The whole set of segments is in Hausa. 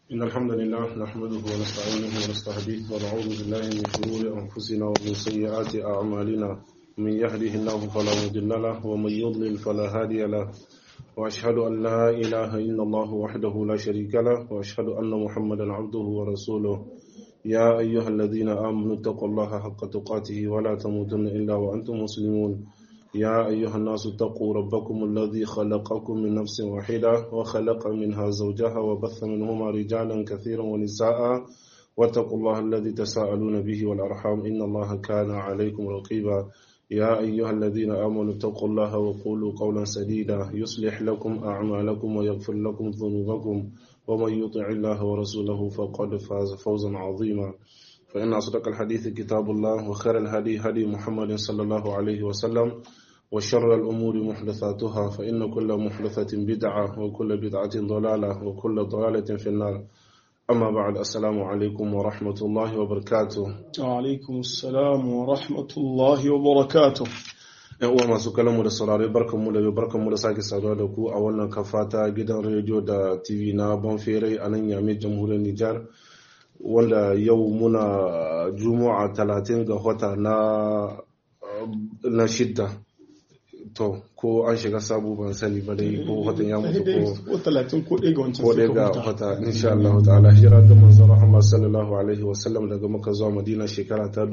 إن الحمد لله نحمده ونستعينه ونستهديه ونعوذ بالله من شرور أنفسنا ومن سيئات أعمالنا من يهده الله فلا مضل له ومن يضلل فلا هادي له وأشهد أن لا إله إلا الله وحده لا شريك له وأشهد أن محمدا عبده ورسوله يا أيها الذين آمنوا اتقوا الله حق تقاته ولا تموتن إلا وأنتم مسلمون يا أيها الناس اتقوا ربكم الذي خلقكم من نفس واحدة وخلق منها زوجها وبث منهما رجالا كثيرا ونساء واتقوا الله الذي تساءلون به والأرحام إن الله كان عليكم رقيبا يا أيها الذين آمنوا اتقوا الله وقولوا قولا سديدا يصلح لكم أعمالكم ويغفر لكم ذنوبكم ومن يطع الله ورسوله فقد فاز فوزا عظيما فإن أصدق الحديث كتاب الله وخير الهدي هدي محمد صلى الله عليه وسلم وشر الأمور محدثاتها فإن كل محدثة بدعة وكل بدعة ضلالة وكل ضلالة في النار أما بعد السلام عليكم ورحمة الله وبركاته وعليكم السلام ورحمة الله وبركاته yan uwa masu kallon mu da saurare barkan mu da yau barkan mu da sake saduwa da ku a wannan kafa ta gidan rediyo da tv na banfere a nan yame jamhuriyar nijar wanda yau muna juma'a talatin ga wata na na shidda to ko an shiga sabu ban sani ba dai ko watan ya mutu ko ko talatin ko ɗaya ga wancan ko dai ga suka huta wata insha Allah ta'ala hijira da manzon Muhammad sallallahu alaihi wa sallam daga Makka zuwa Madina shekara ta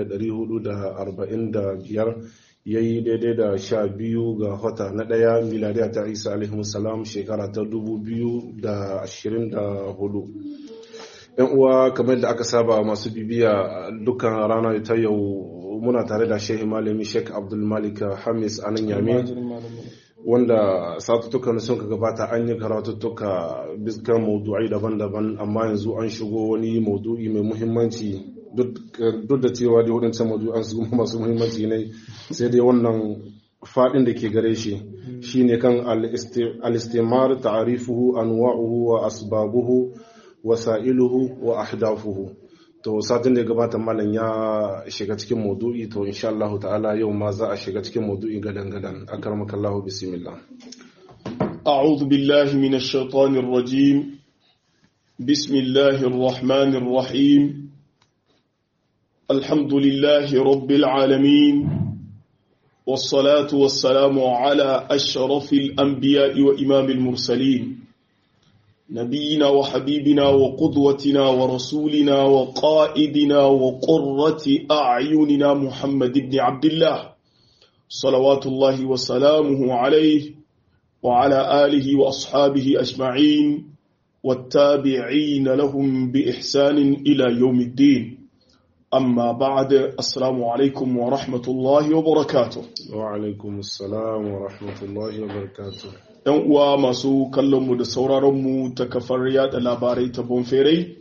1445 yayi daidai da sha biyu ga wata na ɗaya miladiya ta Isa alaihi salam shekara ta 2024 yan uwa kamar da aka saba masu bibiya dukkan rana ta yau muna tare da shehi malami sheik abdul malik hamis a nan yame Almajirin malamin. wanda satuttukan sun ka gabata an yi karatuttuka biskan maudu'ai daban-daban amma yanzu an shigo wani maudu'i mai muhimmanci duk da cewa dai waɗancan maudu'an su masu muhimmanci ne sai dai wannan faɗin da ke gare shi shine kan al-istimar ta'rifuhu anwa'uhu wa asbabuhu wasa'iluhu wa ahdafuhu to satin da ya gabata malam ya shiga cikin maudu'i to insha Allah ta'ala yau ma za a shiga cikin maudu'i gadan gadan akramaka Allah bismillah أعوذ بالله من الشيطان الرجيم بسم الله الرحمن الرحيم الحمد لله رب العالمين والصلاة والسلام على أشرف الأنبياء وإمام المرسلين نبينا وحبيبنا وقدوتنا ورسولنا وقائدنا وقرة أعيننا محمد بن عبد الله صلوات الله وسلامه عليه وعلى آله وأصحابه أجمعين والتابعين لهم بإحسان إلى يوم الدين أما بعد السلام عليكم ورحمة الله وبركاته wa alaikum assalam wa rahmatullahi wa barakatuh ‘Yan uwa masu kallonmu da sauraronmu ta kafar yada labarai ta Bonferai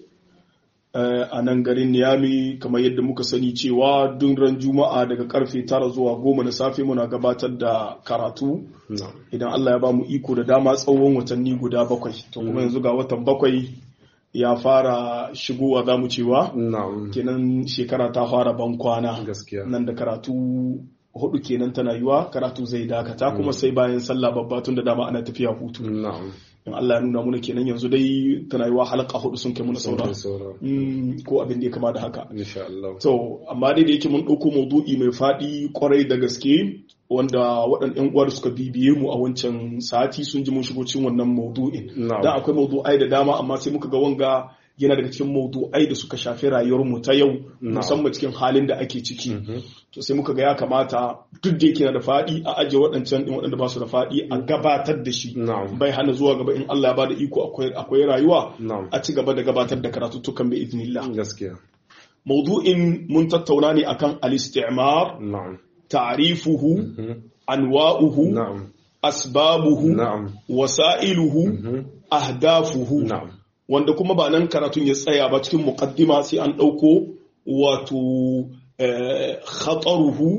a nan garin Niyami kamar yadda muka sani cewa duk ran Juma'a daga karfe tara zuwa goma na safe muna gabatar da karatu na'am idan Allah ya ba mu iko da dama tsawon watanni guda bakwai to kuma yanzu ga watan bakwai ya fara shigowa za mu cewa na'am kenan shekara ta fara ban kwana gaskiya nan da karatu hudu kenan tana yiwa karatu zai dakata kuma sai bayan sallah babba tun da dama ana tafiya hutu na'am in Allah ya nuna muna kenan yanzu dai tana yiwa halaka hudu sun kai muna saura sauran sauran Mm, ko abin da ya kama da haka insha Allah to amma dai da yake mun ɗauko maudu'i mai faɗi kwarai da gaske wanda waɗannan ƴan uwa da suka bibiye mu a wancan sati sun ji mun shigo cikin wannan maudu'in na'am dan akwai maudu'ai da dama amma sai muka ga wanga yana daga cikin maudu'ai da suka shafi rayuwar mu ta yau musamman cikin halin da ake ciki Mhm. to sai muka ga ya kamata duk da yake na da faɗi a ajiye waɗancan ɗin waɗanda ba su da faɗi a gabatar da shi na'am bai hana zuwa gaba in Allah ya bada iko akwai akwai rayuwa na'am a ci gaba da gabatar da karatuttukan bi iznillah gaskiya maudu'in mun tattauna ne akan al-istimar na'am ta'rifuhu Mhm. anwa'uhu na'am asbabuhu na'am wasa'iluhu Mhm. ahdafuhu na'am wanda kuma ba nan karatun ya tsaya ba cikin muqaddima sai an ɗauko wato eh, khataruhu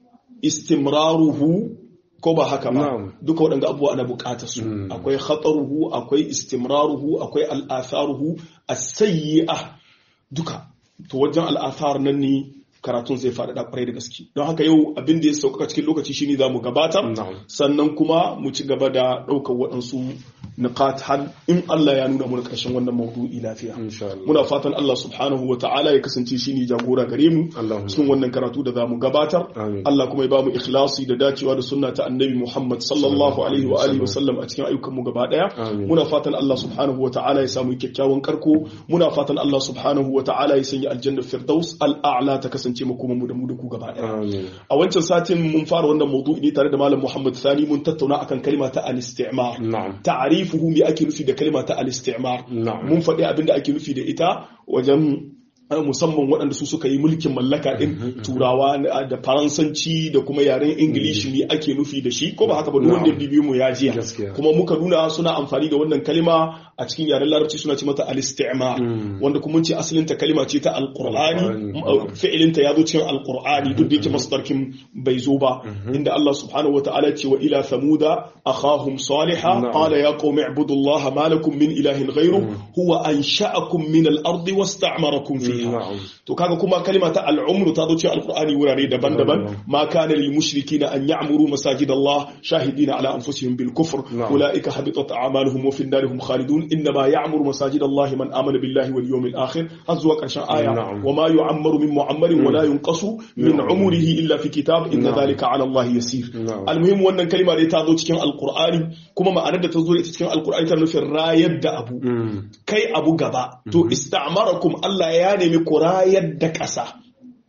istimraruhu ko ba haka ba Na'am. duka waɗanda abubuwa ana buƙatar su Mm. akwai khataruhu akwai istimraruhu akwai al'atharuhu as-sayyi'ah duka to wajen al'athar nan ne karatun zai faɗaɗa kwarai da gaske don haka yau abin da ya sauƙaƙa cikin lokaci shine za mu gabatar sannan kuma mu ci gaba da ɗaukar waɗansu niqat har in Allah ya nuna mana ƙarshen wannan maudu'i lafiya muna fatan Allah subhanahu wa ta'ala ya kasance shine jagora gare mu cikin wannan karatu da za mu gabatar Allah kuma ya ba mu ikhlasi da dacewa da sunna ta annabi Muhammad sallallahu alaihi wa alihi wa sallam a cikin ayyukan mu gaba daya muna fatan Allah subhanahu wa ta'ala ya samu kyakkyawan karko muna fatan Allah subhanahu wa ta'ala ya sanya aljanna firdaus al'a'la ta kasance mu kuma mu da mu da ku gaba daya a wancan satin mun fara wannan maudu'i ne tare da malam Muhammad Sani mun tattauna akan kalma ta al-istimar ta'rifuhu me ake nufi da kalma ta al-istimar mun faɗi abin da ake nufi da ita wajen musamman waɗanda su suka yi mulkin mallaka ɗin turawa da faransanci da kuma yaren ingilishi ne ake nufi da shi ko ba haka ba duk wanda bibiyo mu ya jiya kuma muka nuna suna amfani da wannan kalima a cikin yaren larabci suna ce mata al-istimar wanda kuma ce asalin ta kalima ce ta alqur'ani fi'ilin ta yazo cikin alqur'ani duk da yake masdarkin bai zo ba inda Allah subhanahu wataala ce wa ila thamuda akhahum salihah qala ya qaumi ibudullaha ma lakum min ilahin ghayru huwa ansha'akum min al-ardi wasta'marakum fiha to kaga kuma kalima ta al'umru ta zo cikin alqur'ani wurare daban-daban ma kana lil mushrikina an ya'muru masajid Allah shahidina ala anfusihim bil kufr ulaika habitat a'maluhum wa fi darihim khalidun inna ma ya'muru masajid Allah man amana billahi wal yawmil akhir har zuwa karshen aya wa ma yu'ammaru min mu'ammarin wa la yunqasu min umrihi illa fi kitab inna dhalika ala Allah yasir almuhim wannan kalima dai ta zo cikin alqur'ani kuma ma'anar da ta zo ita cikin alqur'ani ta nufin rayar da abu kai abu gaba to ista'marakum Allah ya nemi ku rayar da ƙasa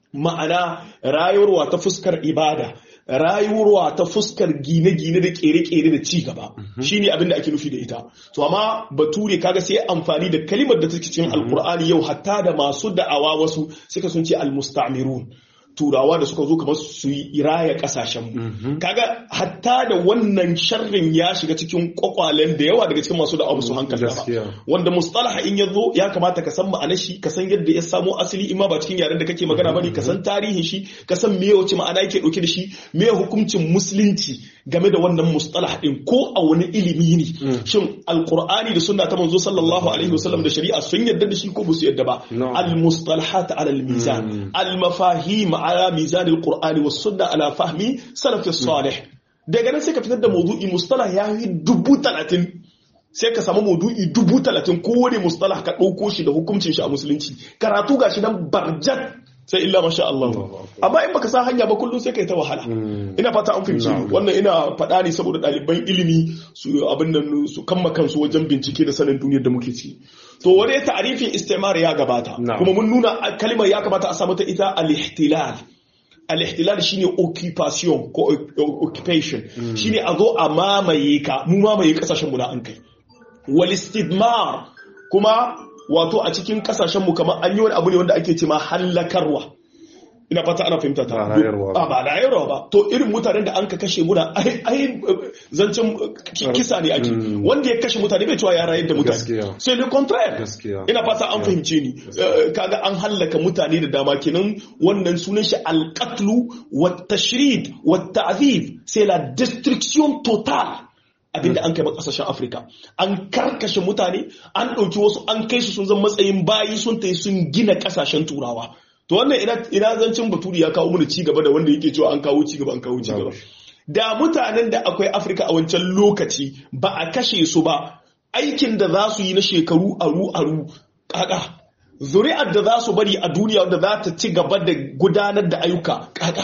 ma'ana rayuwarwa ta fuskar ibada rayuwarwa ta fuskar gine-gine da kere-kere da ci gaba shine abin da ake nufi da ita to amma bature kaga sai amfani da kalimar da take cikin alkur'ani yau hatta da masu da'awa wasu suka sun ce almustamirun turawa da suka zo kamar su yi raya kasashen mu kaga hatta da wannan sharrin ya shiga cikin kwakwalen da yawa daga cikin masu da'awa su hankali ba wanda mustalaha in ya zo ya kamata ka san ma'anar shi ka san yadda ya samo asali in ma ba cikin yaren da kake magana bane ka san tarihin shi ka san me wace ma'ana yake dauke da shi me hukuncin musulunci game da wannan mustalah din ko a wani ilimi ne shin alqur'ani da sunna ta manzo sallallahu alaihi wasallam da shari'a sun yadda da shi ko ba su yadda ba al mustalahat ala al mizan al mafahim ala mizan al qur'ani was sunna ala fahmi salaf salih daga nan sai ka fitar da mawdu'i mustalah ya yi dubu talatin sai ka samu maudu'i dubu talatin kowane mustalah ka ɗauko shi da hukuncin shi a musulunci karatu ga shi nan barjat sai illa masha Allah amma in baka san hanya ba kullum sai kai ta wahala ina fata an fahimci wannan ina faɗa ne saboda ɗaliban ilimi su abin nan su kamma kansu wajen bincike da sanin duniyar da muke ci to wani ta'arifin istimar ya gabata kuma mun nuna kalmar ya kamata a samu ta ita al-ihtilal al-ihtilal shine occupation ko occupation shine a zo a mamaye ka mu mamaye kasashen mu na an kai wal istidmar kuma wato a cikin kasashen mu kamar an yi wani abu ne wanda ake ce ma hallakarwa ina fata ana fahimta ta ba ba rayarwa ba to irin mutanen da an ka kashe muna ai zancen kisa ne ake wanda ya kashe mutane bai cewa ya rayar da mutane sai le contraire ina fata an fahimce ni kaga an hallaka mutane da dama kenan wannan sunan shi alqatlu wa tashrid wa ta'zib c'est la destruction totale abinda an kai ba kasashen afirka an karkashe mutane an ɗauki wasu an kai su sun zama matsayin bayi sun ta sun gina kasashen turawa to wannan ina zancin baturi ya kawo mana ci gaba da wanda yake cewa an kawo ci gaba an kawo ci gaba da mutanen da akwai afirka a wancan lokaci ba a kashe su ba aikin da za su yi na shekaru aru aru kaka zuri'ar da za su bari a duniya wanda za ta ci gaba da gudanar da ayyuka kaka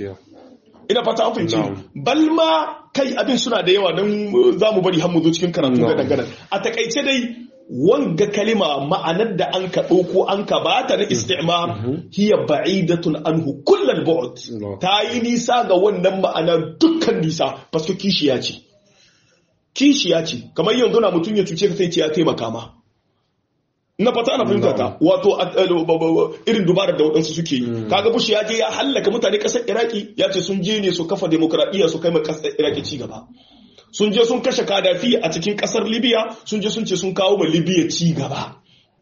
ina fata an fahimci balma kai abin suna da yawa don za mu bari mu zo cikin karatu ga dangane a takaice dai wanga kalima ma'anar da an ka ɗauko an ka ba ta na istimar hiya ba'idatun anhu kullal bu'd ta yi nisa ga wannan ma'ana dukkan nisa fasko kishiya ce kishiya ce kamar yanzu na mutum ya cuce ka sai ce ya taimaka ma na fata ana fahimta ta wato irin dubarar da waɗansu suke yi kaga bushi ya je ya hallaka mutane ƙasar iraki ya ce sun je ne su kafa demokradiyya su kai ma ƙasar iraki ci gaba sun je sun kashe kadafi a cikin ƙasar libya sun je sun ce sun kawo ma libya ci gaba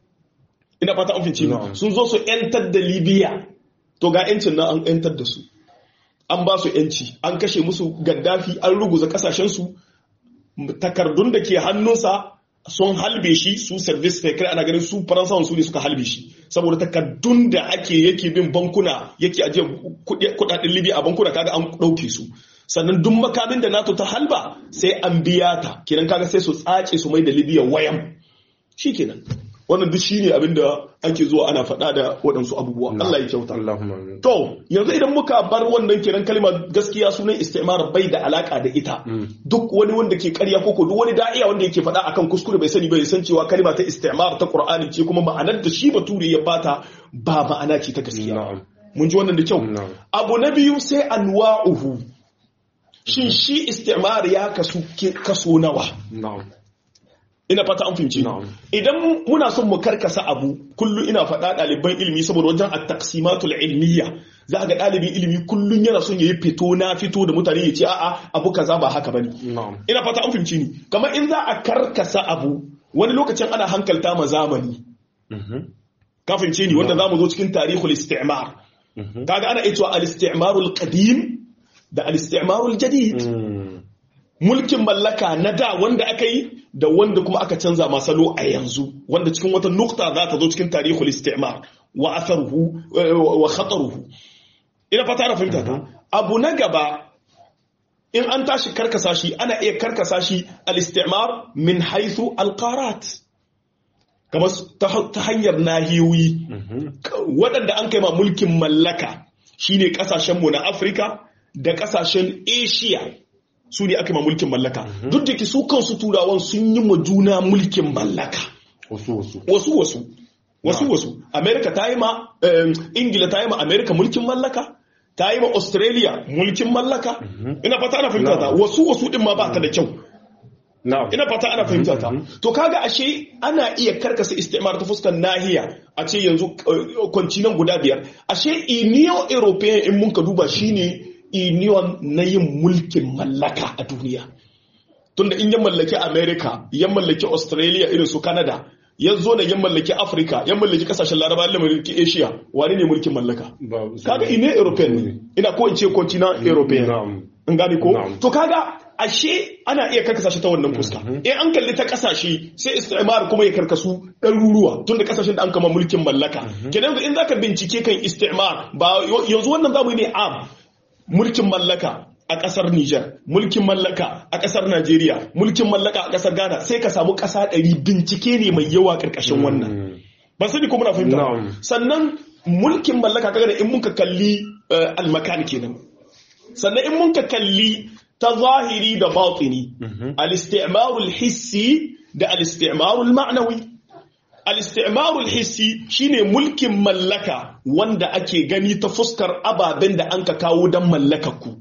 ina fata an fice sun zo su yantar da libya to ga yancin nan an yantar da su an ba su yanci an kashe musu gaddafi an ruguza kasashensu takardun da ke hannunsa sun halbe shi su service secret ana ganin su faransawan su ne suka halbe shi saboda takaddun da ake yake bin bankuna yake ajiye kudaden libya a bankuna kaga an ɗauke su sannan duk makamin da nato ta halba sai an biya ta kenan kaga sai su tsace su mai da libya wayan shikenan wannan duk shine abin da ake zuwa ana faɗa da waɗansu abubuwa Allah ya kyauta Allahumma amin. to yanzu idan muka bar wannan kiran kalma gaskiya sunan istimar bai da alaka da ita duk wani wanda ke ƙarya koko duk wani da'iya wanda yake faɗa akan kuskure bai sani bai san cewa kalma ta istimar ta Qur'ani ce kuma ma'anar da shi bature ya bata ba ma'ana ce ta gaskiya Na'am. mun ji wannan da kyau Na'am. abu na biyu sai anwa'uhu shin shi istimar ya kasu ke- kaso nawa Na'am. ina fata an fahimci Na'am. idan muna son mu karkasa abu kullum ina faɗa ɗaliban ilimi saboda wajen at-taqsimatul ilmiya za ga ɗalibin ilimi kullum yana son yayi fito na fito da mutane ya ce a'a abu kaza ba haka bane Na'am. ina fata an fahimci ni kamar in za a karkasa abu wani lokacin ana hankalta ma zamani Mhm. ka fahimce ni wanda zamu zo cikin tarihul istimar Mhm. kaga ana iya cewa al-istimarul qadim da al-istimarul jadid Mm. mulkin mallaka na da wanda aka yi da wanda kuma aka canza masalo a yanzu wanda cikin wata nukta za ta zo cikin tarihul istimar wa atharuhu eh, wa khataruhu ina fata na fahimta ta abu na gaba in an tashi karkasa shi ana iya karkasa shi al-istimar min haythu al-qarat kamar ta ta hanyar nahiyoyi Mhm. waɗanda an kai ma mulkin mallaka shine ƙasashenmu na Afirka da ƙasashen Asia su ne aka yi ma mulkin mallaka duk da ke su kansu turawan sun yi ma juna mulkin mallaka Wasu wasu. wasu wasu wasu wasu Amerika ta yi ma em, Ingila ta yi ma Amerika mulkin mallaka ta yi ma Australia mulkin mallaka ina fata ana fahimta ta wasu wasu din ma ba ta da kyau Na'am. ina fata ana fahimta ta to kaga ashe ana iya karkasa istimar ta fuskar nahiya a ce yanzu eh, kwancinan guda biyar ashe union european in mun ka duba shine union na yin mulkin mallaka a duniya tunda in ya mallaki america ya mallaki australia irin su canada ya zo na ya mallaki africa ya mallaki kasashen laraba ya mallaki asia wane ne mulkin mallaka Ba- kaga ine european ne ina ko in ce continent european Na'am. in gane ko Na'am. to kaga ashe ana iya karkasa shi ta wannan fuska in an kalli ta kasashe sai istimar kuma ya karkasu ɗaruruwa tun da kasashen da an kama mulkin mallaka kenan in zaka bincike kan istimar ba yanzu wannan zamu yi ne am mulkin mallaka a ƙasar Nijar, mulkin mallaka a ƙasar Najeriya, mulkin mallaka a ƙasar Ghana sai ka samu ƙasa ɗari bincike ne mai yawa ƙarƙashin wannan. Mm. Ba sani ko muna fahimta. Na'am. Sannan mulkin mallaka kaga da in muka kalli eh, almakan kenan. Sannan in muka kalli ta zahiri da batini, al-isti'marul hissi da al-isti'marul ma'nawi. Al-isti'marul hissi shine mulkin mallaka wanda ake gani ta fuskar ababen da an ka kawo don mallakar ku.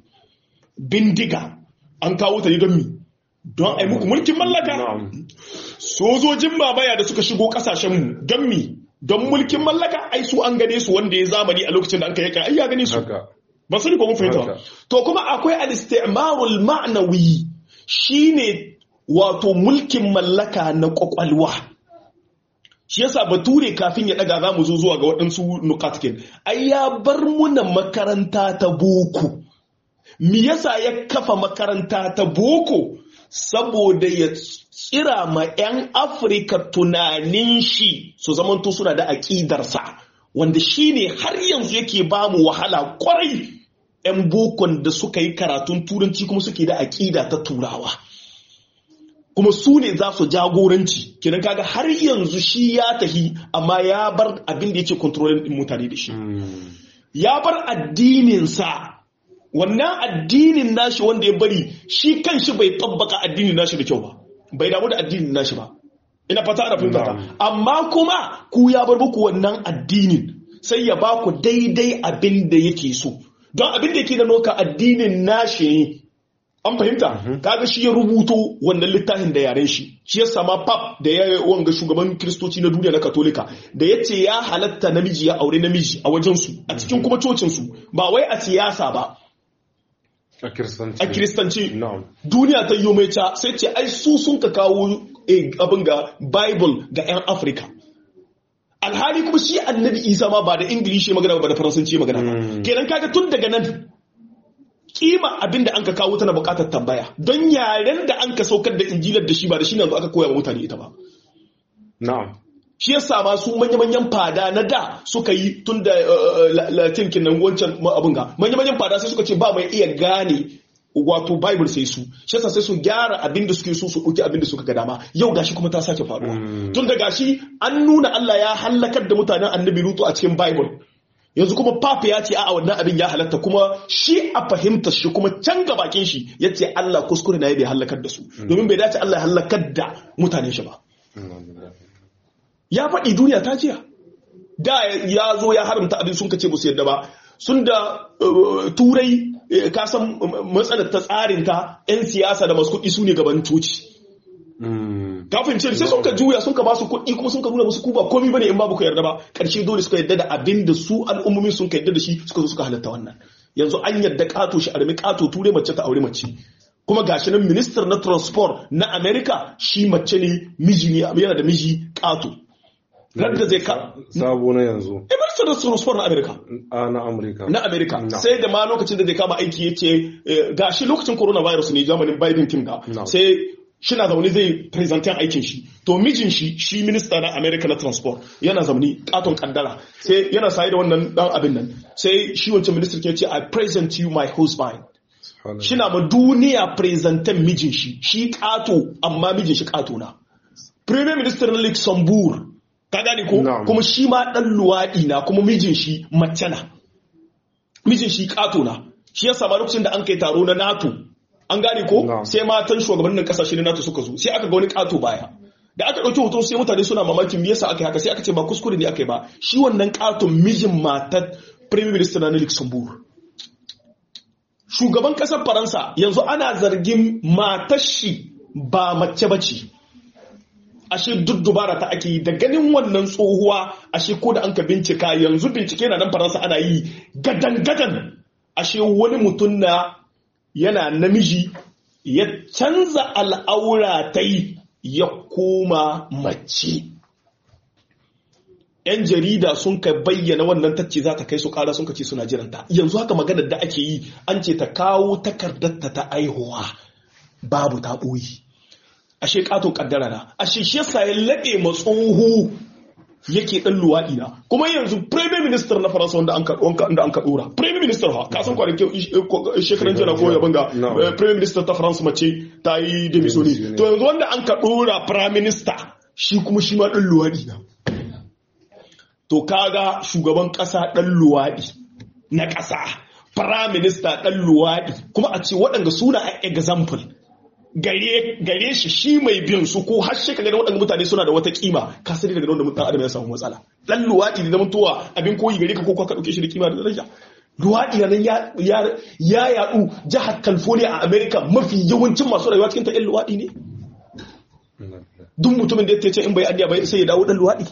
Bindiga an kawo ta ne don mi? Don ai muku mulkin mallaka. Na'am. sojojin mamaya da suka shigo kasashenmu don mi don mulkin mallaka ai su an gane su wanda ya zamani a lokacin da an kai ai ya gane su Haka. ba sani ko mun fahimta ba. Haka. to kuma akwai al-istimarul ma'nawi shine wato mulkin mallaka na kwakwalwa shi yasa bature kafin ya daga zamu zo zuwa ga waɗansu nukatkin ai ya bar muna makaranta ta boko me yasa ya kafa makaranta ta boko saboda ya tsira ma 'yan afirka tunanin shi su zamanto suna da aƙidarsa wanda shi ne har yanzu yake ba mu wahala kwarai 'yan bokon da suka yi karatun turanci kuma suke da aƙida ta turawa kuma su ne za su jagoranci kenan kaga har yanzu shi ya tahi amma ya bar abin da yake kontrolin din mutane da shi Mm. ya bar addininsa wannan addinin nashi wanda ya bari shi kanshi bai tabbaka addinin nashi da kyau ba bai damu da addinin nashi ba ina fata ana fahimta ta. Na'am. amma kuma ku ya bar muku wannan addinin sai ya ba ku daidai abin da yake so don abin da yake da noka addinin nashi ne an fahimta kaga shi ya rubuto wannan littafin da yaren shi shi ya sama pap da ya wanga shugaban kristoci na duniya na katolika da ya ce ya halatta namiji ya aure namiji a wajensu a cikin kuma cocinsu ba wai a siyasa ba A kiristanci. a kiristanci Na'am. duniya ta yi mai ca sai ce ai su sun ka kawo eh, abin ga bible ga 'yan afirka alhali kuma shi annabi isa ma ba da ingilishi magana ba da faransanci magana ba Mm. kenan kaga tun daga nan kima abin da an ka kawo tana bukatar tambaya don yaren da an ka saukar da injilar da shi ba da shi ne yanzu aka koya wa mutane ita ba Na'am. shi yasa ma su manya-manyan fada na da suka yi tun da latin kinan wancan abin ga manya-manyan fada sai suka ce ba mai iya gane wato bible sai su shi yasa sai su gyara abin da suke so su ɗauki abin da suka ga dama yau gashi kuma ta sake faruwa tun da gashi an nuna Allah ya halakar da mutanen annabi lutu a cikin bible yanzu kuma papa ya ce a wannan abin ya halatta kuma shi a fahimta shi kuma can ga bakin shi ya ce Allah kuskure na ya bai halakar da su domin bai dace Allah ya halakar da mutanen shi ba ya faɗi duniya ta jiya da ya zo ya haramta abin sun kace su yadda ba sun da turai ka san matsalar ta tsarinta 'yan siyasa da masu kuɗi su ne gaban coci kafin ce sai sun ka juya sun ka ba su kuɗi kuma sun ka nuna musu kuba komi bane in babu ka yarda ba ƙarshe dole suka yarda da abin da su al'ummomi sun ka yarda da shi suka zo suka halatta wannan yanzu an yarda ƙato shi armi ƙato ture mace ta aure mace kuma gashi nan minister na transport na america shi mace ne miji ne yana da miji ƙato radda zai ka sabo na yanzu minister na transport na america a na amurka na america sai da ma lokacin da zai kama aiki ya ce gashi lokacin coronavirus ne zamanin biden king da sai shina zaune zai presentin aikin shi to mijin shi shi minista na america na transport yana zaune katon kaddara sai yana saye da wannan dan abin nan sai shi wancan minister ke ce i present you my husband shina ma duniya presentin mijin shi shi kato amma mijin shi kato na premier minister na luxembourg ka gane ko kuma shi ma dan luwadi na kuma mijin shi mace na mijin shi kato na shi yasa ma lokacin da an kai taro na nato an gane ko sai matan shugabannin kasashe na NATO suka zo sai aka ga wani kato baya da aka dauki hoton sai mutane suna mamakin me yasa aka yi haka sai aka ce ba kuskure ne aka yi ba shi wannan katon mijin matar prime minister na Luxembourg shugaban kasar Faransa yanzu ana zargin matar shi ba mace bace ashe duk dubara ta ake yi da ganin wannan tsohuwa ashe ko da an ka bincika yanzu bincike na nan Faransa ana yi gadan gadan ashe wani mutum na yana namiji ya canza al'aura ta yi ya koma mace. ‘Yan jarida sun ka bayyana wannan tacce za ta kai su ƙara sun ka ce suna jiranta. Yanzu haka maganar da ake yi an ce ta kawo takardarta ta aihuwa babu ta ɓoyi. Ashe ƙato ƙaddara na, ashe shi yasa ya laɗe matsohu yake dan luwaɗi na kuma yanzu prime minister na faransa wanda an ka wanda an ka dora prime minister ha ka san kwanakin shekaran jana ko yaban ga prime minister ta faransa mace ta yi demisoni to yanzu wanda an ka dora prime minister shi kuma shi ma dan luwaɗi na to kaga shugaban kasa dan luwaɗi na kasa prime minister dan luwaɗi kuma a ce waɗanda suna example gare gare shi shi mai bin su ko har shi kaga waɗanda mutane suna da wata kima ka sani daga wanda mutan adam ya samu matsala dan luwadi da mutuwa abin koyi gare ka ko ka dauke shi da kima da daraja luwadi nan ya ya ya yadu jihar California a America mafi yawancin masu rayuwa cikin ta ɗan luwadi ne duk mutumin da ya ce in bai addiya bai sai ya dawo dan luwadi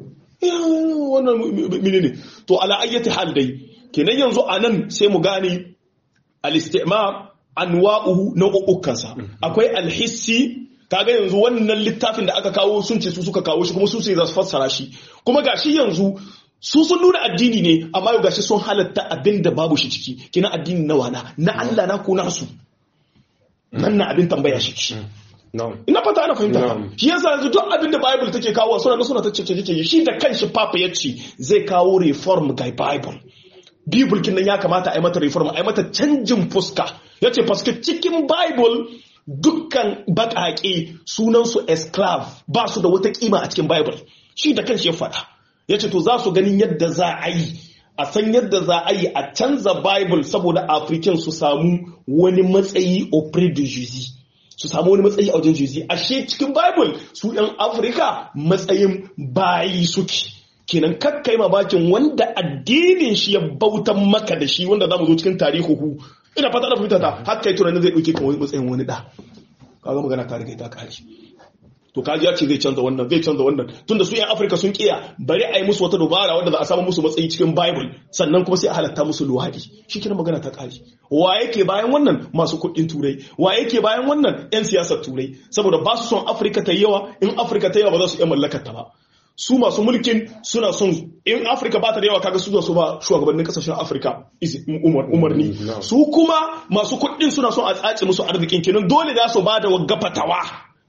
wannan menene to ala ayyati hal dai kenan yanzu anan sai mu gane al-istimar anwa'uhu nau'ukansa akwai alhissi kaga yanzu wannan littafin da aka kawo sun ce su suka kawo shi kuma su sai za su fassara shi kuma gashi yanzu su sun nuna addini ne amma yau gashi sun halatta abin da babu shi ciki kina addini na wana na Allah na ko nasu nan na abin tambaya shi ciki ina fata ana fahimta shi yasa yanzu duk abin da bible take kawo suna suna ta cece shi da kanshi papa yace zai kawo reform ga bible Bible kin nan ya kamata a yi mata reform a yi mata canjin fuska ya ce paske cikin Bible dukkan baƙaƙe sunansu esclave ba su da wata ƙima a cikin Bible shi da kan shi ya faɗa ya ce to za su ganin yadda za a yi a san yadda za a yi a canza Bible saboda African su samu wani matsayi au près de Jésus su samu wani matsayi a wajen Jésus ashe cikin Bible su ɗan Afirka matsayin bayi suke kenan kakkai bakin wanda addinin shi ya bautan maka da shi wanda zamu zo cikin tarihuhu ina fata da fahimta ta har kai tunanin zai dauke kan matsayin wani da kaga magana ta riga ta kare to kaji ya ce zai canza wannan zai canza wannan tunda su yan Afirka sun kiya bari a yi musu wata dubara wanda za a samu musu matsayi cikin Bible sannan kuma sai a halatta musu luwadi shi kina magana ta kare wa yake bayan wannan masu kuɗin turai wa yake bayan wannan yan siyasar turai saboda ba su son Afirka ta yawa in Afirka ta yawa ba za su iya mallakar ta ba su masu mulkin suna son in afirka ba ta da yawa kaga su su ba shugabannin kasashen afirka umarni su kuma masu kuɗin suna son a tsace musu arzikin kenan dole za su ba da wagga fatawa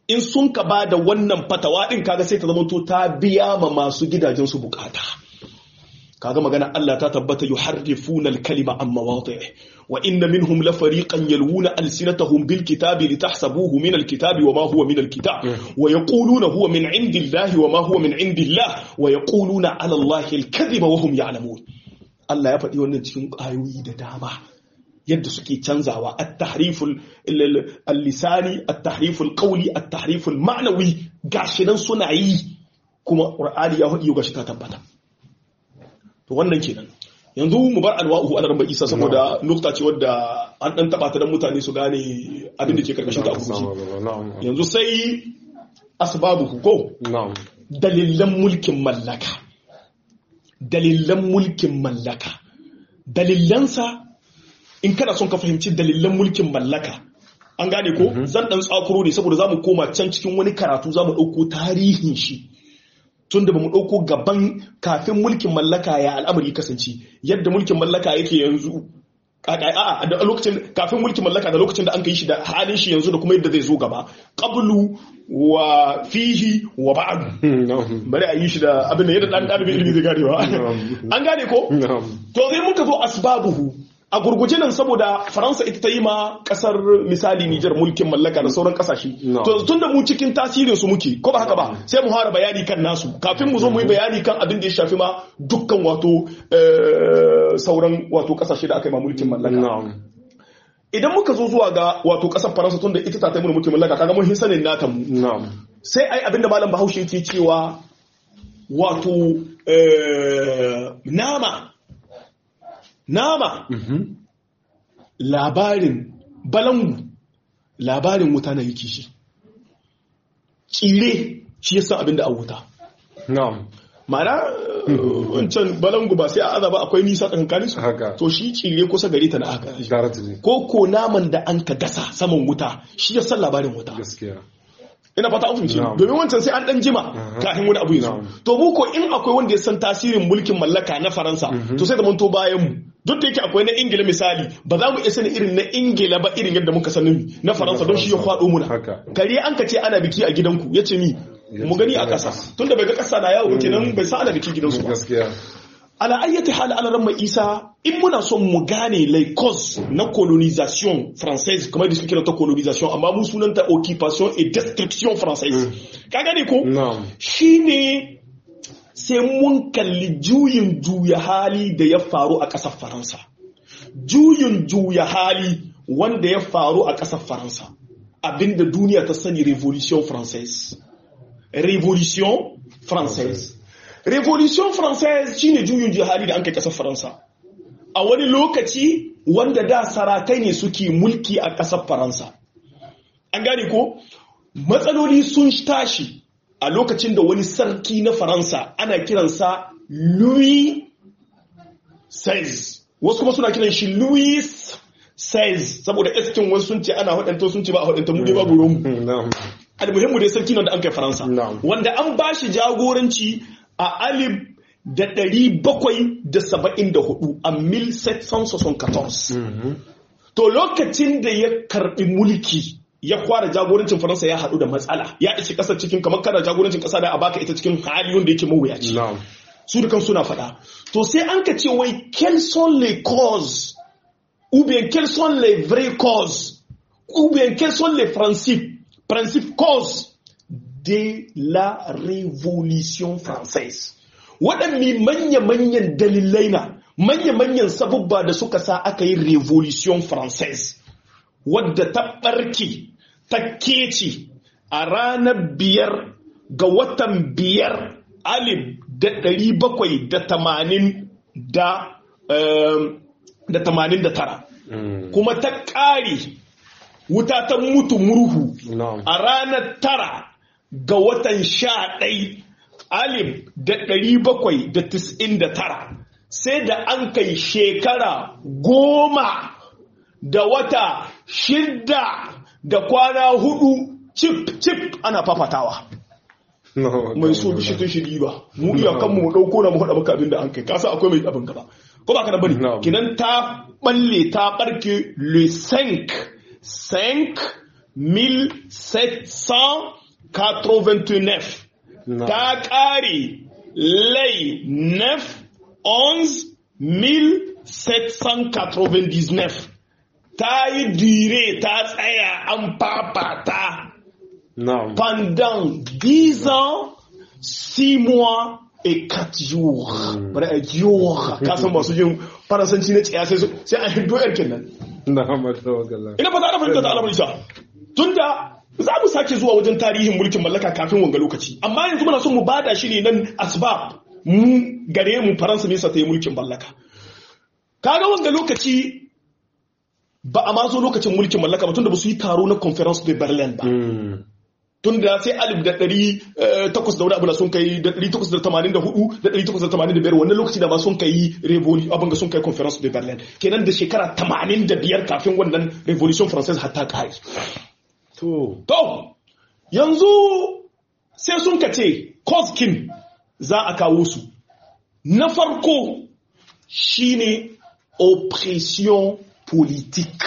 in sun ka ba da wannan fatawa din kaga sai ta zama to ta biya ma masu gidajen su bukata kaga magana Allah ta tabbata yuharrifuna al-kalima an mawadi'i wa inna minhum la fariqan yalwuna alsinatahum bil kitabi litahsabuhu min al-kitabi wa ma huwa min al-kitab wa yaquluna huwa min indillahi wa ma huwa min indillah wa yaquluna ala Allahi al-kadhiba wa hum ya'lamun Allah ya faɗi wannan cikin ayoyi da dama yadda suke canzawa at-tahriful al-lisani at-tahriful qawli at-tahriful ma'nawi gashi nan suna yi kuma Qur'ani ya faɗi gashi ta tabbata to wannan kenan yanzu mu bar alwa'uhu ala rabbi isa saboda nukta ce wadda an dan taba ta dan mutane su gane abin da ke karkashin ta abuci yanzu sai asbabuhu ko na'am dalilan mulkin mallaka dalilan mulkin mallaka dalilansa in kana son ka fahimci dalilan mulkin mallaka an gane ko zan dan tsakuro ne saboda zamu koma can cikin wani karatu zamu dauko tarihin shi tun da ba mu ɗauko gaban kafin mulkin mallaka ya al'amari kasance yadda mulkin mallaka yake yanzu a da lokacin kafin mulkin mallaka da lokacin da an kai shi da halin shi yanzu da kuma yadda zai zo gaba qablu wa fihi wa ba'd bari a yi shi da abin da yadda dan dalibin ilimi zai ganewa an gane ko to sai muka zo asbabuhu a gurguje nan saboda faransa ita ta yi ma kasar misali nijar mulkin mallaka da sauran kasashe to tun da mu cikin tasirin su muke ko ba haka ba sai mu fara bayani kan nasu kafin mu zo mu yi bayani kan abin da ya shafi ma dukkan wato sauran wato kasashe da aka yi ma mulkin mallaka idan muka zo zuwa ga wato kasar faransa tun da ita ta taimuna mulkin mallaka kaga mun hin sanin nata mu sai ai abin da malam bahaushe yake cewa wato nama nama labarin balangu labarin wuta na yake shi tsire shi yasa abin da a wuta ma'ana wancan balangu ba sai a aza ba akwai nisa tsakankanin su to shi tsire kusa gare ta na aka ko ko naman da an ka gasa saman wuta shi yasa labarin wuta ina fata an fahimci domin wancan sai an dan jima kafin wani abu yanzu to mu ko in akwai wanda ya san tasirin mulkin mallaka na faransa to sai da mun to bayan mu duk da yake akwai na ingila misali ba za mu iya sani irin na ingila ba irin yadda muka sanin na faransa don shi ya kwado muna kare an ka ce ana biki a gidanku ya ce ni mu gani a ƙasa tunda bai ga ƙasa na yawo kenan bai sa ana biki gidansu ba ala ayyati hal ala ramma isa in muna son mu gane les causes na colonisation française kamar da suke kira ta colonisation amma mu sunanta occupation et destruction française ka gane ko shine sai mun kalli juyin juya hali da ya faru a ƙasar faransa juyin juya hali wanda ya faru a ƙasar faransa abinda duniya ta sani revolution française revolution française revolution française shine juyin jihadi da an kai kasar faransa a wani lokaci wanda da sarakai ne suke mulki a kasar faransa an gane ko matsaloli sun tashi a lokacin da wani sarki na faransa ana kiransa louis XVI wasu kuma suna kiran shi louis XVI saboda eskin wasu sun ce ana hudanta sun ce ba a hudanta mu dai babu ruwanmu almuhimmu dai sarki nan da an kai faransa wanda an ba shi jagoranci a alif da ɗari bakwai da saba'in da hudu a mil to lokacin da ya karɓi mulki ya kwara jagorancin faransa ya haɗu da matsala ya ishi ƙasar cikin kamar kana jagorancin ƙasa da a baka ita cikin hali wanda yake mawuyaci su dukan suna faɗa to sai an ka ce wai quelles sont les causes ou bien quelles sont les vraies causes ou bien quels sont les principes principes causes de la révolution française waɗanne manya-manyan dalilai na manya-manyan sabubba da suka sa aka yi revolution française wadda ta ɓarke ta kece a ranar biyar ga watan biyar alif da ɗari bakwai da tamanin da da tamanin da tara kuma ta ƙare wuta ta mutu murhu a ranar tara ga watan sha ɗai alif da ɗari bakwai da tis'in da tara sai da an kai shekara goma da wata shidda da kwana hudu cip cip ana fafatawa mai so bishi tun shiri ba mu iya kanmu mu ɗauko na mu haɗa maka abin da an kai kasa akwai mai abin gaba ko ba ka da bari kinan ta balle ta barke le 5 5 1700 89 na'am ta ƙare lay nef 1799 ta yi dire ta tsaya an fafata na'am pendant 10 ans 6 mois et 4 jours Mm. bari a jours ka san masu yin faransanci na tsaya sai su- sai a hindo yar kenan na'am tawakkala ina fata ana fahimta ta alamar isa tunda za mu sake zuwa wajen tarihin mulkin mallaka kafin wanga lokaci amma yanzu muna son mu bada shi ne nan asbab mu gare mu faransa ne sa ta yi mulkin mallaka kaga wanga lokaci ba a ma zo lokacin mulkin mallaka ba tunda ba su yi taro na conference de berlin ba Mm. tun da sai alif da ɗari eh, takwas da wani abu da sun kai da ɗari takwas da tamanin da hudu da ɗari takwas da tamanin da biyar wannan lokaci da ma sun kai revoli abin ga sun kai conference de berlin kenan da shekara tamanin da biyar kafin wannan revolution française hatta kai to to yanzu sai sun ka ce koskin za a kawo su na farko shine oppression politique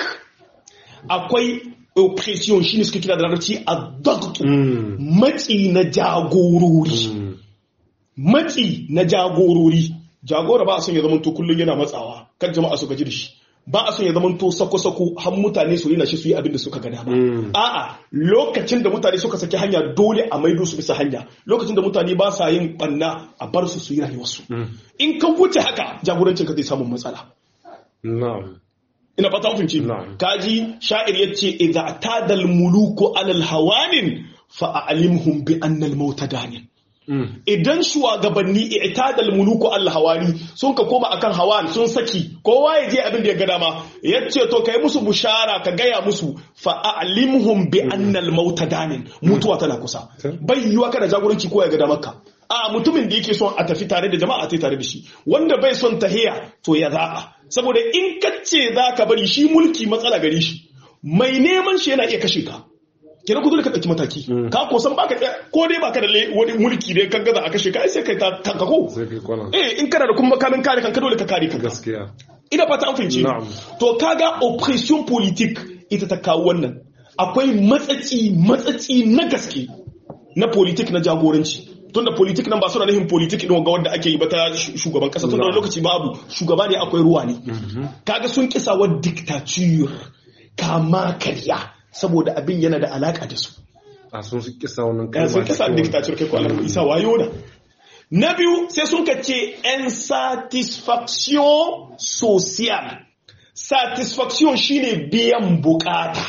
akwai oppression shine suka kira da larabci a Mm. matsi na jagorori Mm. matsi na jagorori jagora ba a son ya zamanto kullum yana matsawa kan jama'a su gaji da shi ba a son ya zamanto sako-sako har mutane su rina shi su yi abin da suka ga dama Mm. a'a lokacin da mutane suka saki hanya dole a maido su bisa hanya lokacin da mutane ba sa yin banna a bar su su yi rayuwarsu Mm. in ka wuce haka jagorancin ka zai samun matsala na'am ina fata mun fahimci Na'am. kaji sha'ir yace idza tadal muluku alal hawanin fa a'limhum bi anna al mauta danin Mm. idan shugabanni i'tadal muluku al hawani sun ka koma akan hawan sun saki kowa ya je abin da ya ga dama yace to kai musu bushara ka gaya musu fa a'limhum bi anna al mauta danin mutuwa tana kusa bai yiwa kana jagoranci ko ya ga damar ka a mutumin da yake son a tafi tare da jama'a tai tare da shi wanda bai son tahiya to ya za'a saboda in kace za ka bari shi mulki matsala gare shi mai neman shi yana iya kashe ka kenan ku dole ka ɗauki mataki ka ko san baka iya- ko dai baka da le- wani mulki dai kan gaza a kashe ka ai sai kai ta kanka ko sai kai kwana eh in kana da kuma makamin kare kanka dole ka kare kanka gaskiya ina fata an fahimci Na'am. to kaga oppression politique ita ta kawo wannan akwai matsatsi matsatsi na gaske na politik na jagoranci tunda politik nan ba suna nufin politik ɗin ga wanda ake yi ba ta shu- shugaban kasa tunda wani Na'am. lokaci babu shugaba ne akwai ruwa ne kaga sun kisa wa dictature kama karya saboda abin yana da alaka da su a sun su kisa wannan ya sun kisa cikin dictature kai ko alamu isa wayo na na biyu sai sun ka ce insatisfaction social satisfaction shine biyan bukata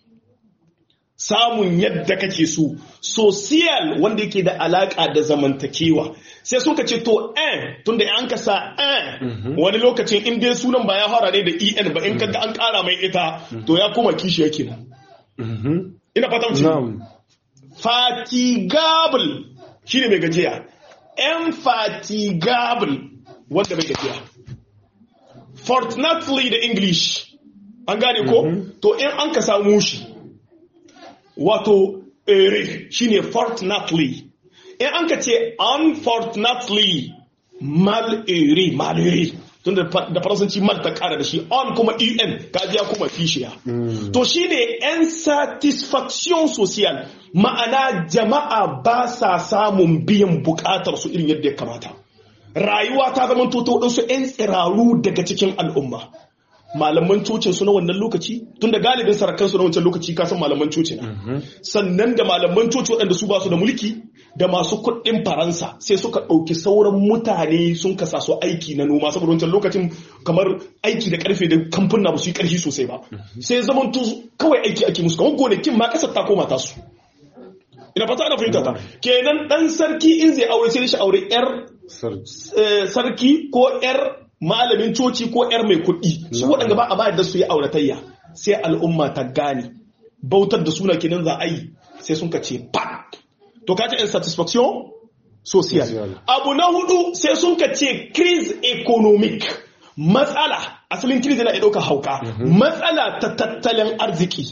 samun yadda kake so social wanda yake da alaka da zamantakewa sai suka ce to en tunda an ka sa en wani lokacin in dai sunan ba ya fara ne da en ba in kaga an kara mai ita to ya koma kishi yake nan Mhm. ina fata mutum na'am fatigable shine mai gajiya infatigable wanda bai gajiya fortunately da english an gane ko to in an ka samu shi wato ere shine fortunately in an ka ce unfortunately mal ere mal ere tun da fa- da faransanci mal ta kara da shi on kuma en kajiya kuma fishiya to shine insatisfaction social ma'ana jama'a ba sa samun biyan bukatar su irin yadda ya kamata rayuwa ta zama toto waɗansu 'yan tsiraru daga cikin al'umma malaman cocin su na wannan lokaci tun da galibin sarakan su na wancan lokaci kasan malaman coci na sannan da malaman coci waɗanda su ba su da mulki da masu kuɗin faransa sai suka ɗauki sauran mutane sun kasa su aiki na noma saboda wancan lokacin kamar aiki da karfe da kamfuna ba su yi ƙarfi sosai ba sai zaman kawai aiki ake musu kamar gonakin ma ƙasar ta koma ta su ina fata ana fahimta ta kenan dan sarki in zai aure sai shi aure yar sarki eh, sarki ko yar malamin coci ko yar mai kuɗi su waɗanda ba a bayar da su yi auratayya sai al'umma ta gane bautar da suna kenan za a yi sai sun ka ce pat to ka ce insatisfaction social Social. abu na hudu sai sun ka ce crise economic matsala asalin crise yana iya ɗaukar hauka matsala ta tattalin arziki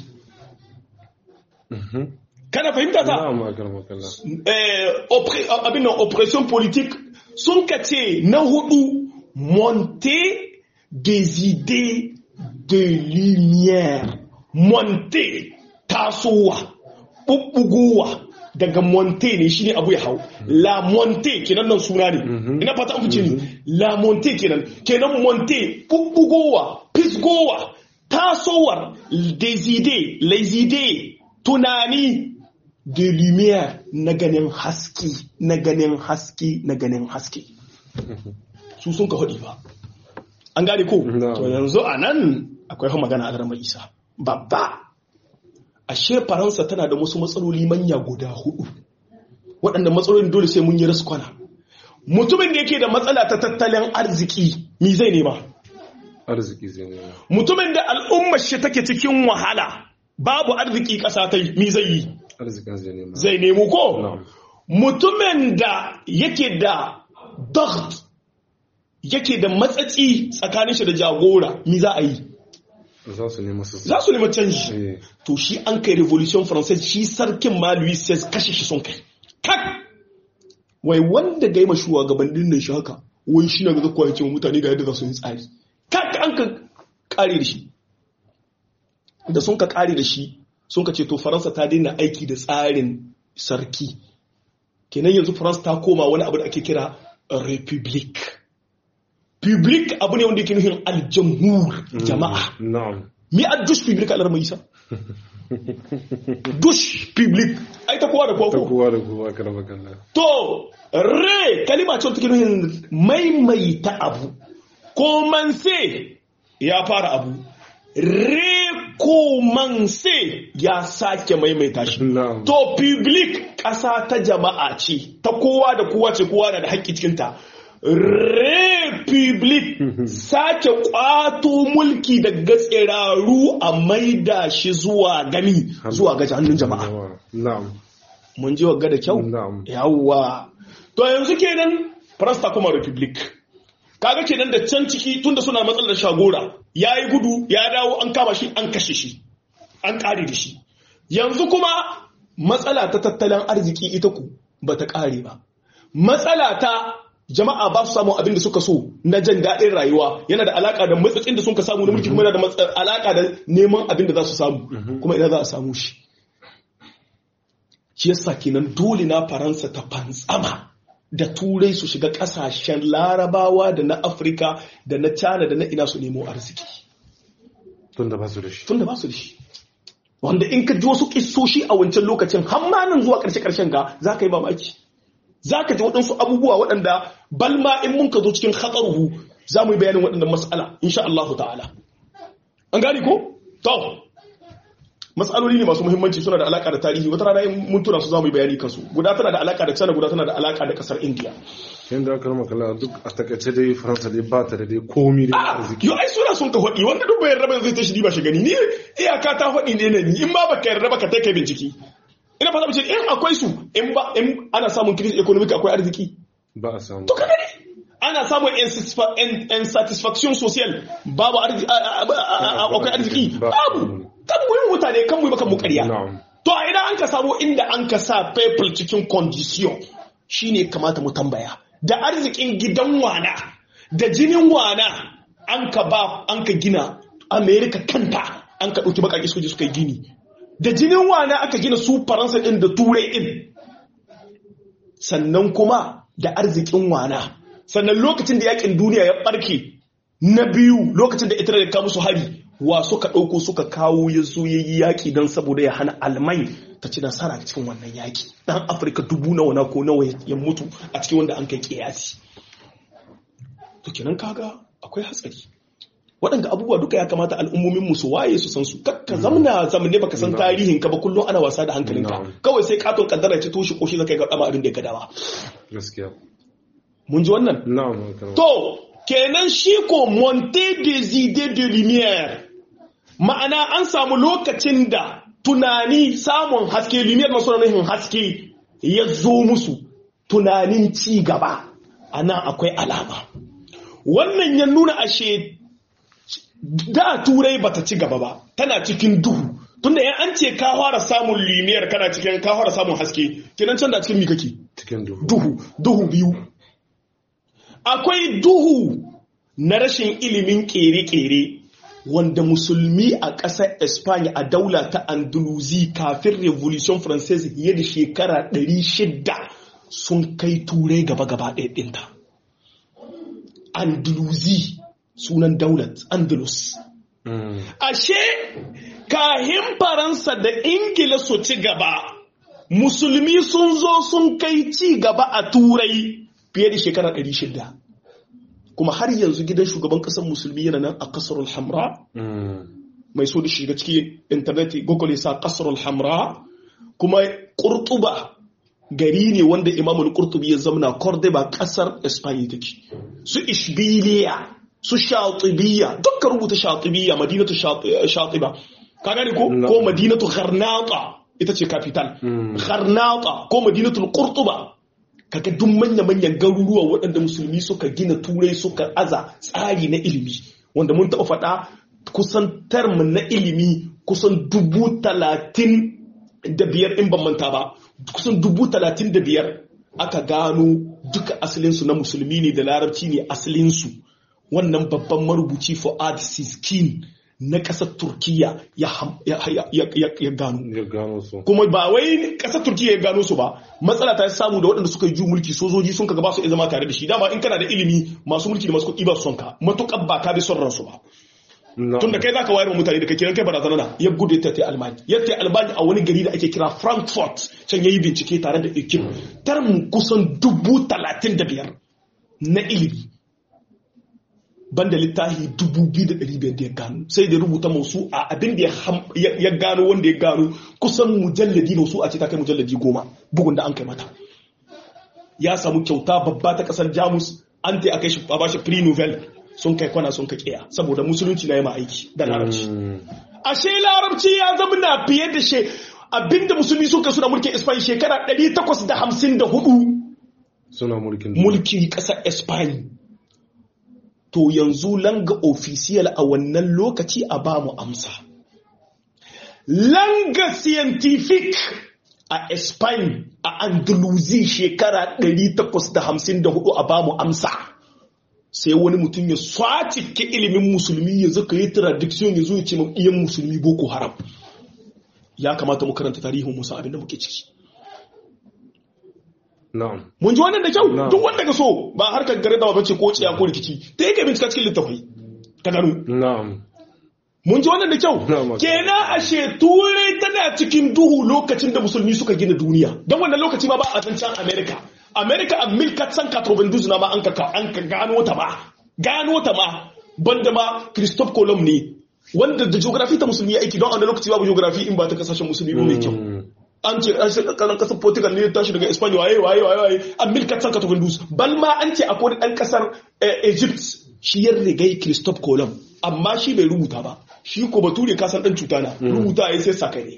kana fahimta ta na'am akar makalla eh, oppre- abin nan oppression politique sun ka ce na hudu monter des idées de lumière monter tasowa bubbugowa daga monte ne shine abu ya hau la monte kenan nan suna ne ina fata an fice ni la monte kenan kenan monte bubbugowa fisgowa tasowar deside laizide tunani de lumière na ganin haske na ganin haske na ganin haske su sun ka haɗi ba an gane ko No. to yanzu a nan akwai fa magana a mai isa babba ashe faransa tana da wasu matsaloli manya guda hudu waɗanda matsalolin dole sai mun yi raskwana mutumin da yake da matsala ta tattalin arziki mi zai nema arziki zai ne mutumin da al'ummar shi take cikin wahala babu arziki ƙasa ta yi mi zai yi arzikin zai ne zai nemo ko na'am mutumin da yake da dagt yake da matsatsi tsakanin shi da jagora mi za a yi za su nemi su za su nemi canji Eh, to shi an kai revolution française shi sarkin ma louis XVI kashe shi sun kai kak wai wanda ga yi ma shugabannin nan shi haka wai shi na ga zakwa ya ce wa mutane ga yadda za su yi tsari kak an ka kare da shi da sun ka kare da shi sun ka ce to faransa ta daina aiki da tsarin sarki kenan yanzu faransa ta koma wani abu da ake kira republic public abu ne wanda yake nufin aljamhur jama'a na'am mi a dush public a larmai isa dush public ai ta kowa da kowa ta ko kowa da kowa karama kalla to re kalima ce take nufin maimaita abu ko manse ya fara abu re ko manse ya sake maimaita shi na'am to public ƙasa ta jama'a ce ta kowa da kowa ce kowa na da haƙƙi cikinta republic sake ƙwato mulki daga tsiraru a maida shi zuwa gani zuwa ga hannun jama'a na'am mun ji wagga da kyau na'am yawwa to yanzu kenan farasta kuma republic kaga kenan da can ciki tunda suna matsalar shagora ya yi gudu ya dawo an kama shi an kashe shi an ƙare da shi yanzu kuma matsala ta tattalin arziki ita ku ba ta ƙare ba matsala ta jama'a ba su samu abin da suka so na jan daɗin rayuwa yana da alaƙa da matsatsin da sun ka samu na mulki kuma yana da matsa- alaƙa da neman abin da za su samu kuma ina za a samu shi shi yasa kenan dole na faransa ta fantsama da turai su shiga kasashen larabawa da na afirka da na china da na ina su nemo arziki tun da ba su da shi tun da ba su da shi wanda in ka ji wasu kissoshi a wancan lokacin hammanin zuwa karshe karshen ga za ka yi mamaki za ka ji waɗansu abubuwa waɗanda balma in mun ka zo cikin hatsaruhu za mu yi bayanin waɗannan mas'ala insha Allah ta'ala an gane ko to matsaloli ne masu muhimmanci suna da alaka da tarihi wata rana in mun tura su za mu yi bayani kansu guda tana da alaka da China guda tana da alaka da kasar India yadda aka rama kalla duk a takaice dai faransa dai ba ta da dai komi da Ah, arziki yo ai suna sun ka faɗi wanda duk bayan raba zai ta shi ba shi gani ni iyaka ta faɗi ne na ni in ba baka yarda ba ka kai bincike ina fata mace in akwai su in ba in ana samun crisis economic akwai arziki ba a samu to ka gani ana samun insatisfa- in- insatisfaction social babu arziki akwai arziki Ba- babu kan mu yi mutane kan mu yi maka mu ƙarya na'am To a idan an ka samu inda an ka sa people cikin condition shine kamata mu tambaya. Da arzikin gidan wana, da jinin wana an ka ba an ka gina Amerika kanta an ka ɗauki baƙaƙe soji suka yi gini. Da jinin wana aka gina su Faransa ɗin da Turai ɗin. Sannan kuma da arzikin wana. Sannan lokacin da yakin duniya ya ɓarke na biyu lokacin da ita da kawo musu hari wa suka ɗauko suka kawo ya zo ya yi yaƙi don saboda ya hana almai ta ci nasara cikin wannan yaƙi ɗan afirka dubu nawa na ko nawa ya mutu a cikin wanda an kai ƙiyasi to kenan kaga akwai hatsari waɗanda abubuwa duka ya kamata al'ummomin su waye su san su kakka zamna zamne baka san tarihin ka ba kullum ana wasa da hankalinka kawai sai katon kaddara ce toshe koshi zaka ga dama abin da ya gadawa gaskiya mun ji wannan na'am karama To, kenan shi ko monte des idées de lumière. Ma'ana an samu lokacin da tunani samun haske, lumière masu nufin haske ya zo musu tunanin ci gaba. A nan akwai alama. Wannan ya nuna ashe da turai bata ci gaba ba, tana cikin duhu. Tunda yan an ce ka fara samun lumière kana cikin ka fara samun haske, kenan can da cikin mi kake? cikin duhu duhu duhu biyu akwai duhu na rashin ilimin kere-kere wanda musulmi a ƙasar Espanya a daula ta Andalusi kafin Revolution Française fiye da shekara 600 sun kai turai gaba-gaba ɗaya ɗinta. Andalusi sunan daulat Andalus. Ashe kahin Faransa da Ingila su ci gaba, musulmi sun zo sun kai ci gaba a turai fiye da shekara 600. kuma har yanzu gidan shugaban kasar musulmi yana nan a kasar hamra mai so da shiga cikin intanet google ya sa kasar hamra kuma kurtuba gari ne wanda imamul kurtubi ya zamana cordoba kasar espanya take su ishbiliya su shatibiya dukkan rubuta shatibiya madinatu shatiba ka gane ko ko madinatu gharnata ita ce capital gharnata ko madinatul kurtuba kaga duk manya-manyan garuruwa waɗanda musulmi suka gina turai suka aza tsari na ilimi wanda mun taɓa faɗa kusan term na ilimi kusan dubu talatin da biyar in ban manta ba kusan dubu talatin da biyar aka gano duka asalinsu na musulmi ne da larabci ne asalinsu wannan babban marubuci fuad siskin na ƙasar turkiya ya gano kuma ba wai ƙasar turkiya ya gano su ba matsala ta samu da waɗanda suka yi ju mulki sojoji sun kaga ba su zama tare da shi dama in kana da ilimi masu mulki da masu kuɗi ba su son ka matuƙar ba ka bi son ransu ba tun da kai za ka wayar wa mutane da kai kiran kai barazana na ya gudu ta tai almani ya tai almani a wani gari da ake kira frankfurt can ya yi bincike tare da ekip tarmu kusan dubu talatin da biyar na ilimi banda littafi dubu biyu da ɗari biyar da ya gano sai da rubuta masu a abin da ya gano wanda ya gano kusan mujalladi da su a ce ta kai mujalladi goma bugun da an kai mata ya samu kyauta babba ta kasar jamus an ta aka shi a bashi pre novel sun kai kwana sun kai kiya saboda musulunci na yama aiki da larabci ashe larabci ya zama na fiye da she abinda musulmi suka suna mulkin espanya shekara 854 suna mulkin mulkin kasar espanya to yanzu langa ofisiyal a wannan lokaci a ba mu amsa. Langa scientific a Spain a Andalusi shekara 854 a ba mu amsa. Sai wani mutum ya swace ke ilimin musulmi ya zaka yi tradiction ya zo ya ce iyan musulmi boko haram. Ya kamata mu karanta tarihin musa abinda muke ciki. Mun ji wannan da kyau duk wanda ka so ba harkar gare da bace ko ciya ko rikici ta yake bincika cikin littafai ka gano. Mun ji wannan da kyau kenan ashe turai tana cikin duhu lokacin da musulmi suka gina duniya don wannan lokaci ma ba a zancen America. America a milkat san katrobin na ma an ka an ka gano ta ma gano ta ma banda ma Christophe Colomb ne wanda da geography ta musulmi aiki don a wannan lokaci babu geography in ba ta kasashen musulmi mai kyau. an ce an shirka kanan kasar portugal ne tashi daga espanya waye waye waye waye an milka san katofin dus bal ma an ce akwai dan kasar egypt shi ya rigai christophe colomb amma shi bai rubuta ba shi ko bature kasan dan cuta na rubuta ya sai saka ne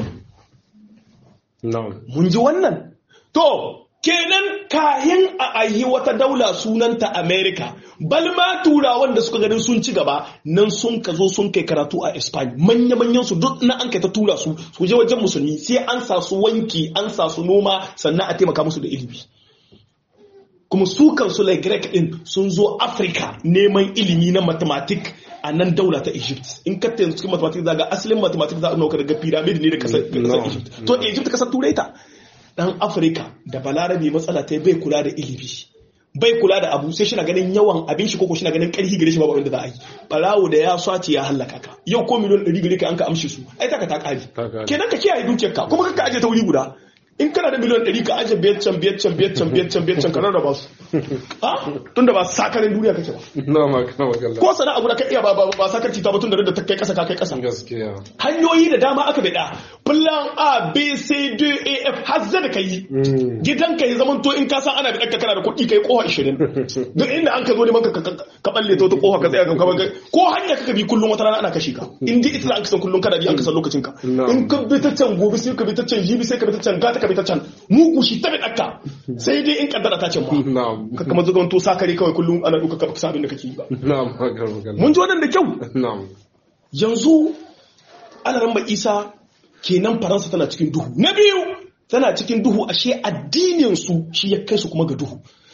mun ji wannan to kenan kayan a ayi wata daula sunanta america bal ma turawan da suka ganin sun ci gaba nan sun ka zo sun kai karatu a Spain manya manyan su duk na an kai ta tura su su je wajen musulmi sai an sa su wanki an sa su noma sannan a taimaka musu da ilimi kuma su kansu lai Greek din sun zo Africa neman ilimi na mathematics a nan daula ta Egypt in ka yanzu cikin mathematics zaga asalin mathematics za a nauka daga pyramid ne da kasar Egypt to Egypt kasar turai ta dan Africa da balarabe matsala ta bai kula da ilimi bai kula da abu sai shi na ganin yawan abin shi koko shi na ganin karfi gare shi babu abin da za a yi barawo da ya swace ya hallaka ka yau ko miliyon 100 gare ka an ka amshi su ai taka ta kare kenan ka kiyaye dukiyar ka kuma ka aje ta wuri guda in kana da miliyon 100 ka aje biyar can biyar can biyar can biyar can biyar can ka rarraba su ha tunda ba sakarin duniya kake ba na ma kana magana ko sana abu da ka iya ba ba ba sakarci ta ba tunda da ta kai kasa ka kai kasa gaskiya hanyoyi da dama aka bada plan A B C D E F har Z da kai gidan ka ya zamanto in ka san ana da kana da kuɗi kai koha 20 duk inda an ka zo neman ka ka balle ta wata koha ka tsaya ka ko hanya kaka bi kullum wata rana ana kashe ka in dai ita an kasan kullum kana bi an kasan lokacin ka in ka bi ta can gobe sai ka bi ta can jibi sai ka bi ta can gata ka bi ta can mugu shi ta bi dakka sai dai in kaddara ta can ba ka kama zuwa to sakare kawai kullum ana duka ka sabin da kake yi ba na'am magana mun ji wannan da kyau na'am yanzu ana ramba isa kenan faransa tana cikin duhu na biyu tana cikin duhu ashe addininsu shi ya kai su kuma ga duhu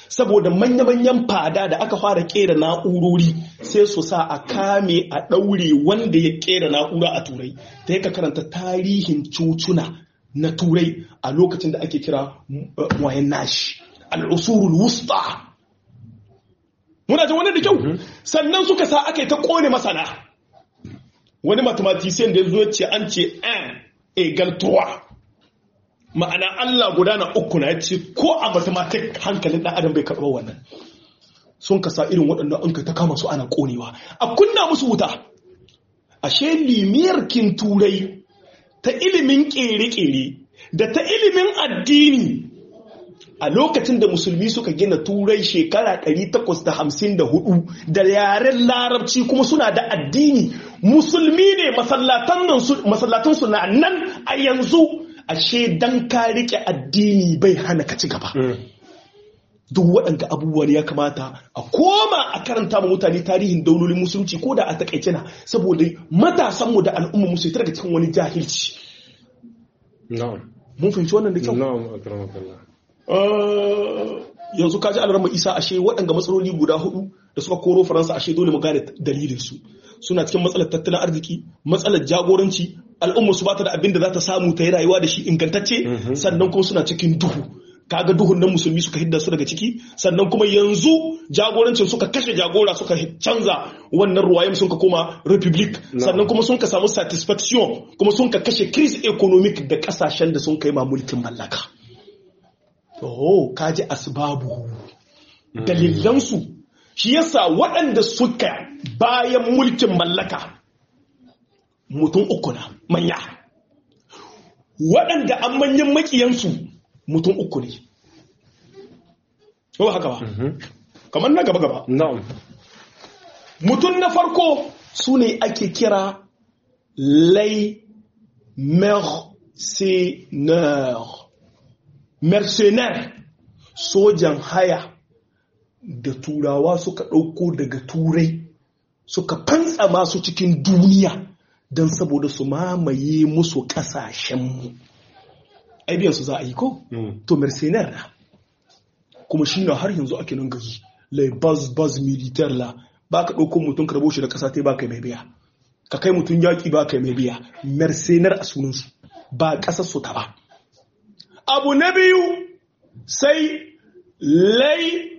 saboda manya-manyan fada da aka fara kera na'urori sai su sa a kame a ɗaure wanda ya kera na'ura a turai ta ka karanta tarihin cutuna na turai a lokacin da ake kira wayan nashi al'usurul wusta muna jin wani da kyau sannan suka sa aka yi ta kone masana wani mathematician da ya zo ce an ce an egal ma'ana Allah gudana uku na ya ce ko a mathematic hankalin ɗan adam bai karɓa wannan sun kasa irin waɗannan an ta kama su ana ƙonewa a kunna musu wuta ashe limiyar kin turai ta ilimin ƙere-ƙere da ta ilimin addini a lokacin da musulmi suka gina turai shekara 854 da yaren larabci kuma suna da addini musulmi ne masallatansu na nan a yanzu ashe dan ka rike addini bai hana ka ci gaba duk waɗanda abubuwan ya kamata a koma a karanta ma mutane tarihin daulolin musulunci ko da a takaice na saboda matasanmu da al'umma musu daga cikin wani jahilci mun fahimci wannan da kyau yanzu kaji alarma isa ashe waɗanda matsaloli guda hudu da suka koro faransa ashe dole mu gane dalilinsu suna cikin matsalar tattalin arziki matsalar jagoranci al'ummar su bata da abin da za ta samu ta yi rayuwa da shi ingantacce sannan kuma suna cikin duhu kaga duhun nan musulmi suka hidda su daga ciki sannan kuma yanzu jagorancin suka kashe jagora suka canza wannan ruwayen sun ka koma republic sannan kuma sun ka samu satisfaction kuma sun ka kashe crise economic da kasashen da sun kai ma mulkin mallaka oh kaji asbabu dalilansu shi yasa waɗanda suka bayan mulkin mallaka mutum uku na manya waɗanda an manyan makiyansu mutum uku ne ba haka ba kamar na gaba-gaba mutum na farko su ne ake kira lai mercenaire mercenaire sojan haya da turawa suka ɗauko daga turai suka fantsa masu cikin duniya don saboda su mamaye musu ƙasashenmu aibiyansu za a yi ko? to mercenaire na kuma shi na har yanzu ake nan gaji lai baz baz militaire la ba ka ɗauko mutum karbo shi da ƙasa ta ba kai mai biya ka kai mutum yaƙi ba kai mai biya mercenaire a sunansu ba ƙasar su ta ba abu na biyu sai lai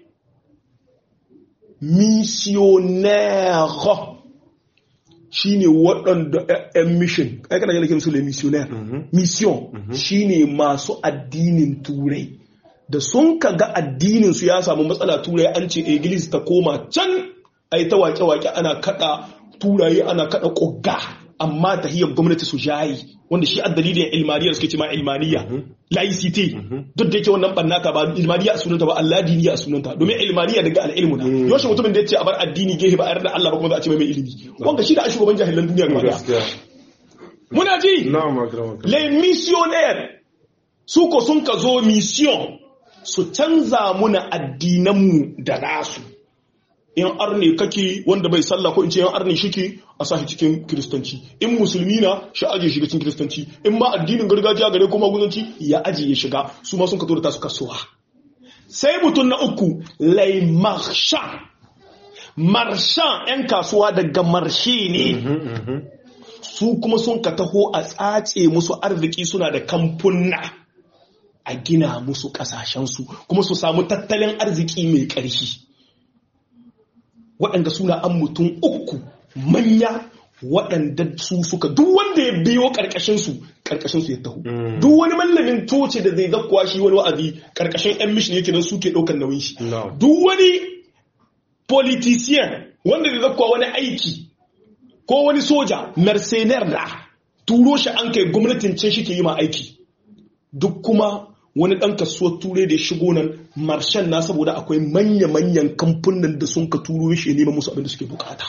missionnaire shi ne waɗanda ‘yan mission ai kana yana su le missionnaire mission shi ne masu addinin turai da sun ka ga addinin su ya samu matsala turai an ce iglis ta koma can ai ta wake-wake ana kada turaye ana kada ƙogga amma tahiyar gwamnati su jayi wanda shi a dalilin ilmaniya suke ce ma ilmaniya laicite duk da yake wannan bannata ba ilmaniya a sunanta ba Allah diniya a sunanta domin ilmaniya daga al'ilmu na yaushe mutumin da ya ce a bar addini gehe ba a yarda Allah ba kuma za a ce mai ilimi wanda shi da shugaban jahilan duniya gaba daya muna ji les missionnaires su ko sun ka zo mission su canza muna addinanmu da nasu in arne kake wanda bai sallah ko in ce yan arne shike a sashi cikin kiristanci in musulmi na shi aje shiga cikin kiristanci in ma addinin gargajiya gare kuma guzanci ya aje ya shiga su ma sun ka tura su kasuwa sai mutum na uku lai marshan marshan yan kasuwa daga marshe ne su kuma sun ka taho a tsace musu arziki suna da kamfunna a gina musu kasashensu kuma su samu tattalin arziki mai ƙarfi waɗanda suna an mutum uku manya waɗanda su suka duk wanda ya biyo ƙarƙashinsu ƙarƙashinsu ya taho duk wani mallamin toce da zai zakkuwa shi wani wa'azi ƙarƙashin yan mishin yake nan suke ɗaukar nauyin shi duk wani politician wanda zai zakkuwa wani aiki ko wani soja mercenaire da turo shi an kai gwamnatin ce shi ke yi ma aiki duk kuma wani ɗan kasuwar turai da ya shigo nan marshen na saboda akwai manya-manyan kamfunan da sun ka turo shi neman musu abin da suke bukata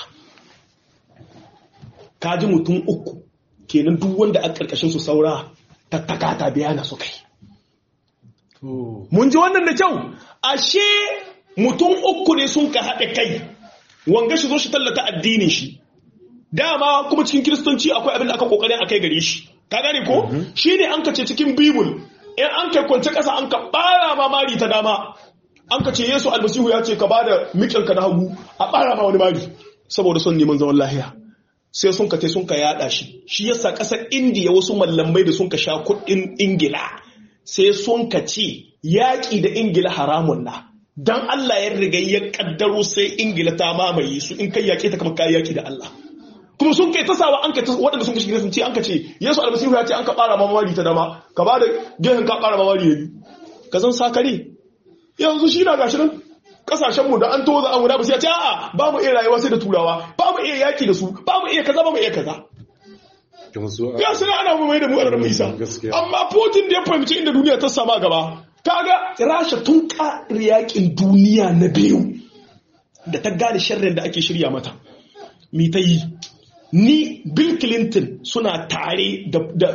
kaji mutum uku kenan duk wanda a ƙarƙashin su saura tattaka ta biya na su kai mun ji wannan da kyau ashe mutum uku ne sun ka haɗe kai wanga shi zo shi tallata addinin shi dama kuma cikin kiristanci akwai abin da aka kokarin a kai gare shi ka gane ko shi ne an kace cikin bibul in an kai kwance ƙasa an ka ɓara mamari ta dama an ka ce yesu almasihu ya ce ka ba da mikinka na hagu a ɓara ma wani mari saboda son neman zaman lahiya sai sun ka te sun ka yada shi shi yasa ƙasar indiya wasu mallamai da sun ka sha kuɗin ingila sai sun ka ce yaƙi da ingila haramun na dan allah ya riga ya kaddaro sai ingila ta mamaye su in kai yaƙi ta kama kayi yaƙi da allah kuma sun kai tasawa an kai waɗanda sun kashi gida sun ce an ka ce yesu almasihu ya ce an ka ɓara mamari ta dama ka ba da gehen ka ɓara mamari ya biyu ka zan sakare yanzu shi na gashi nan kasashenmu da an toza an wuna ba sai ya ce a'a ba mu iya rayuwa sai da turawa ba mu iya yaki da su ba mu iya kaza ba mu iya kaza ya suna ana mu mai da mu a ranar isa amma putin da ya fahimci inda duniya ta sama gaba kaga rasha tun ƙari yakin duniya na biyu da ta gane sharrin da ake shirya mata mi ta yi ni bill clinton suna tare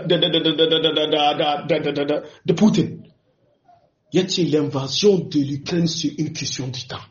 da putin ya ce l'invasion de l'Ukraine c'est une question du temps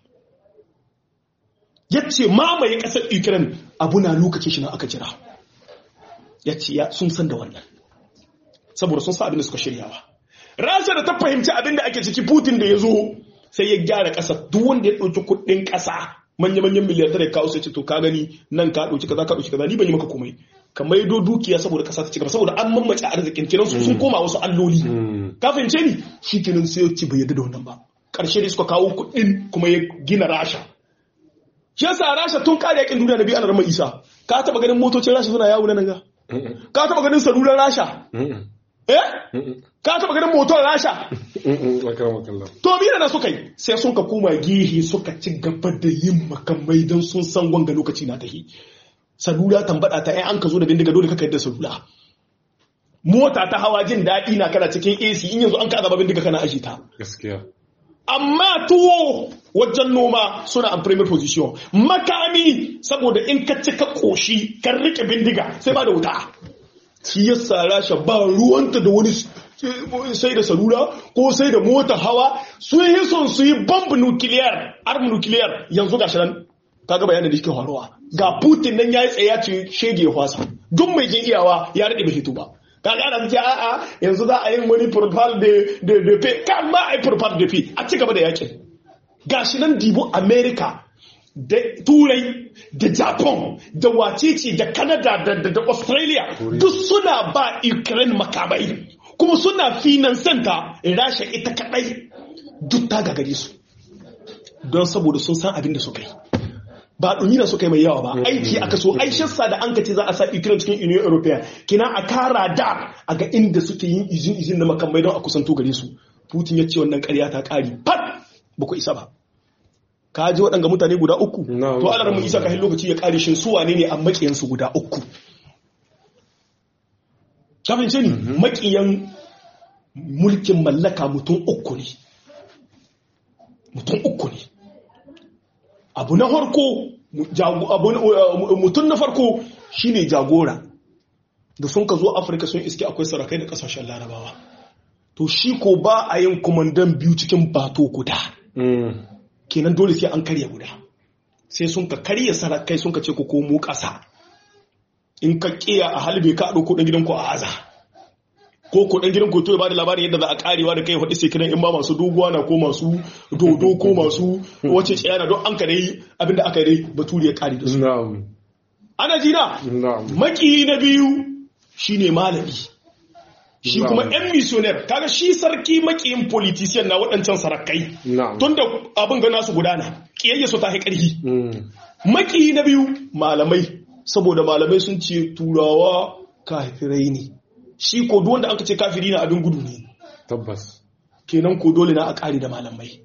ya ce mamaye ƙasar Ukraine abu na lokacin shi na aka jira ya ce sun san da wannan saboda sun sa abin da suka shiryawa rasha da ta fahimci abin da ake ciki putin da ya zo sai ya gyara ƙasa duk wanda ya ɗauki kuɗin ƙasa manya-manyan miliyantar ya kawo sai ce to ka gani nan ka ɗauki kaza ka ɗauki kaza ni ban yi maka komai ka maido dukiya saboda ƙasa ta ci gaba saboda an mamace arzikin kiran su sun koma wasu alloli ka fahimce ni shi kenan sai ya ci bai yadda da wannan ba ƙarshe ne suka kawo kuɗin kuma ya gina rasha shi yasa rasha tun kare yakin duniya na biyu ana rama isa ka taɓa ganin motocin rasha suna yawo na nan ga ka taɓa ganin salular rasha eh ka taɓa ganin motar rasha to mina na suka yi sai sun ka koma gihi suka ci gaba da yin makamai don sun san wanga lokaci na tahi salula tambada ta an ka zo da bindiga dole ka yadda salula mota ta hawa jin daɗi na kana cikin AC in yanzu an ka azaba bindiga kana aji ta gaskiya amma tuwo wajen noma suna a premier position makami saboda in ka cika koshi kan rike bindiga sai ba da wuta shi yasa rasha ba ruwanta da wani sai da salula ko sai da mota hawa sun yi son su yi bomb nukiliyar arm nukiliyar yanzu ga shirin kaga bayanin da shi faruwa ga putin nan ya yi tsaye ya ce shege ya kwasa duk mai jin iyawa ya rade bai fito ba kaga ana ce a'a yanzu za a yi wani profile de de de pe kan ma ai profile de pe a ci gaba da yakin gashi nan dibo america da turai da japan da wacece da canada da da australia duk suna ba ukraine makamai kuma suna finansanta rasha ita kadai duk ta gagare su don saboda sun san abin da suka yi ba ɗumi na suka yi mai yawa ba aiki aka so aishinsa da an kace za a sa ukraine cikin union european kina a kara da a ga inda suke yin izin izin na makamai don a kusanto gare su putin ya ce wannan karya ta ƙari pat ba ku isa ba ka ji waɗanga mutane guda uku to alar mu isa kafin lokaci ya ƙare shin su wane ne a maƙiyansu guda uku kafin ce ni maƙiyan mulkin mallaka mutum uku ne mutum uku ne abu na farko mutum na farko shine jagora da sun ka zo afirka sun iske akwai sarakai da kasashen larabawa to shi ko ba a yin kumandan biyu cikin bato guda kenan dole sai an karya guda sai sun ka karya sarakai sun ka ce ku komo ƙasa in ka kiya a halbe ka ɗauko ɗan gidanku a aza ko ko dan gidan koto ya bada labarin yadda za a karewa da kai faɗi sai kiran in ba masu doguwa na ko masu dodo ko masu wace tsayana don an ka dai abinda aka yi baturi ya kare da su ana jina maki na biyu shine malami shi kuma yan missionaire kaga shi sarki makiyin politician na waɗancan sarakai tun da abin ga nasu gudana kiyayya su ta yi ƙarfi maki na biyu malamai saboda malamai sun ce turawa kafirai ne shi ko duk wanda aka ce kafiri na abin gudu ne tabbas kenan ko dole na a ƙari da malamai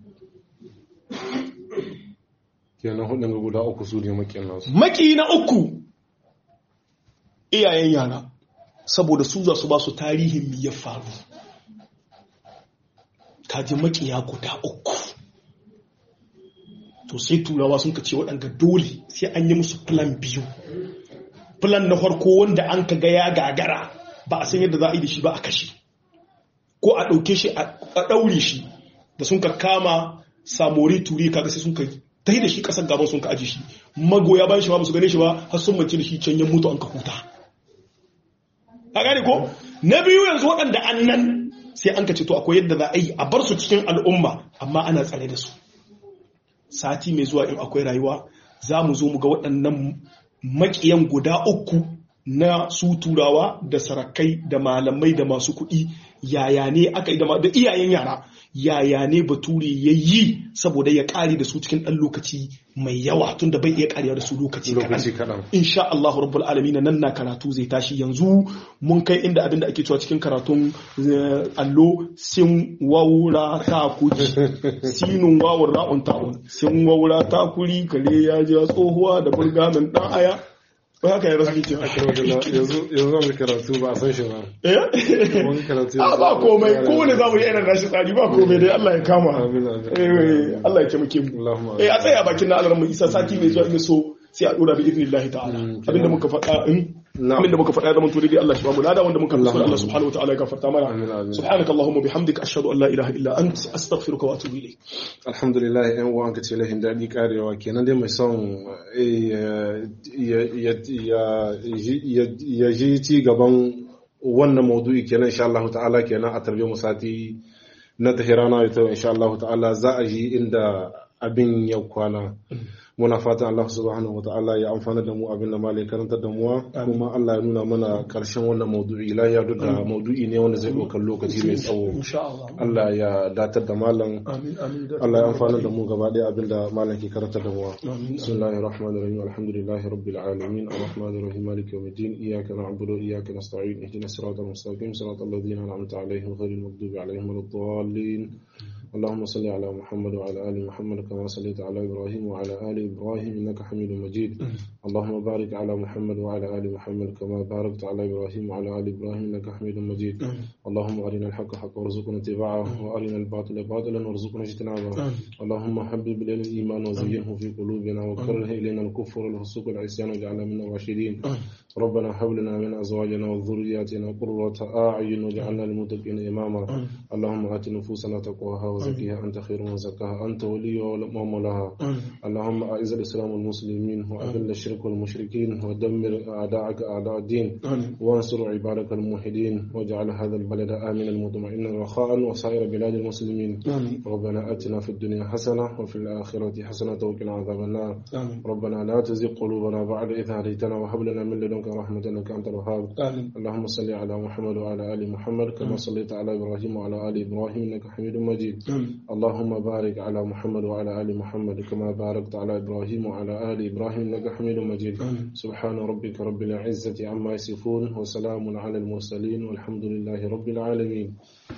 kenan hudun ga guda uku su ne makiyan nasu maki na uku iyayen yara saboda su za su ba su tarihin mi ya faru kaji makiya guda uku to sai turawa sun ka ce waɗanda dole sai an yi musu plan biyu plan na farko wanda an ka ga ya gagara ba a san yadda za a yi da shi ba a kashe ko a ɗauke shi a ɗaure shi da sun ka kama samori turi kaga sai sun ka ta da shi ƙasar gaban sun ka aji shi magoya bayan shi ba su gane shi ba har sun mace da shi can ya mutu an ka huta a gane ko na biyu yanzu waɗanda an nan sai an ka ce to akwai yadda za a yi a bar su cikin al'umma amma ana tsare da su sati mai zuwa in akwai rayuwa za mu zo mu ga waɗannan maƙiyan guda uku na su turawa da sarakai da malamai da masu kuɗi yaya ne aka yi da iyayen yara yaya ne bature ya yi saboda ya ƙare da su cikin ɗan lokaci mai yawa tun da bai iya ƙarewa da su lokaci kaɗan insha Allah rabbul alamin nan na karatu zai tashi yanzu mun kai inda abin da ake cewa cikin karatun allo sin waura ta kuri sinun wawur ra'un ta'un sin waura ta kuri kare ya ji tsohuwa da burgamin ɗan aya ba haka ya rasu ce yanzu zan karatu ba a san shi ba wani karatu a ba komai kowane za mu yi irin rashi tsari ba komai dai Allah ya kama Allah ya taimake mu eh a tsaya bakin na alaran mu isa sati mai zuwa in so sai a dora bi idnillahi ta'ala abinda muka faɗa in abinda muka faɗa da mun turi dai Allah shi ba mu lada wanda muka faɗa Allah subhanahu wataala ya gafarta mana subhanaka allahumma bihamdika ashhadu an la ilaha illa ant astaghfiruka wa atubu ilayk alhamdulillah yan uwa ka ce lahin dadi karewa kenan dai mai son ya ji ci gaban wannan maudu'i kenan insha Allah ta'ala kenan a tarbiyyar musati na tahirana ita insha Allah ta'ala za a ji inda abin ya kwana muna fatan Allah subhanahu wa ta'ala ya amfana da mu abin da malai karanta da muwa kuma Allah ya nuna mana karshen wannan maudu'i lahiya duk da maudu'i ne wanda zai ɗaukar lokaci mai tsawo Allah ya datar da malam Allah ya amfana da mu gaba ɗaya abin da malam ke karanta da muwa bismillahir rahmanir rahim alhamdulillahi rabbil alamin arrahmanir rahim maliki yawmiddin iyyaka na'budu wa iyyaka nasta'in ihdinas siratal mustaqim siratal ladzina an'amta alaihim ghayril maghdubi alaihim waladdallin اللهم صل على محمد وعلى آل محمد كما صليت على إبراهيم وعلى آل إبراهيم إنك حميد مجيد اللهم بارك على محمد وعلى آل محمد كما باركت على إبراهيم وعلى آل إبراهيم إنك حميد مجيد اللهم أرنا الحق حقا وارزقنا اتباعه وأرنا الباطل باطلا وارزقنا اجتنابه اللهم حبب إلينا الإيمان وزينه في قلوبنا وكره إلينا الكفر والفسوق والعصيان واجعلنا من الراشدين ربنا هب لنا من أزواجنا وذرياتنا قرة أعين واجعلنا للمتقين إماما اللهم آت نفوسنا تقواها وزكيها أنت خير من زكاها أنت ولي ومولاها اللهم أعز الإسلام والمسلمين وأذل الشرك والمشركين ودمر أعداءك أعداء الدين وانصر عبادك الموحدين واجعل هذا البلد آمنا مطمئنا رخاء وسائر بلاد المسلمين ربنا آتنا في الدنيا حسنة وفي الآخرة حسنة وقنا عذاب النار ربنا لا تزغ قلوبنا بعد إذ هديتنا وهب لنا من لدنك رحمة إنك أنت الوهاب اللهم صل على محمد وعلى آل محمد كما صليت على إبراهيم وعلى آل إبراهيم إنك حميد مجيد اللهم بارك على محمد وعلى آل محمد كما باركت على إبراهيم وعلى آل إبراهيم إنك حميد مجيد سبحان ربك رب العزة عما يصفون وسلام على المرسلين والحمد لله رب العالمين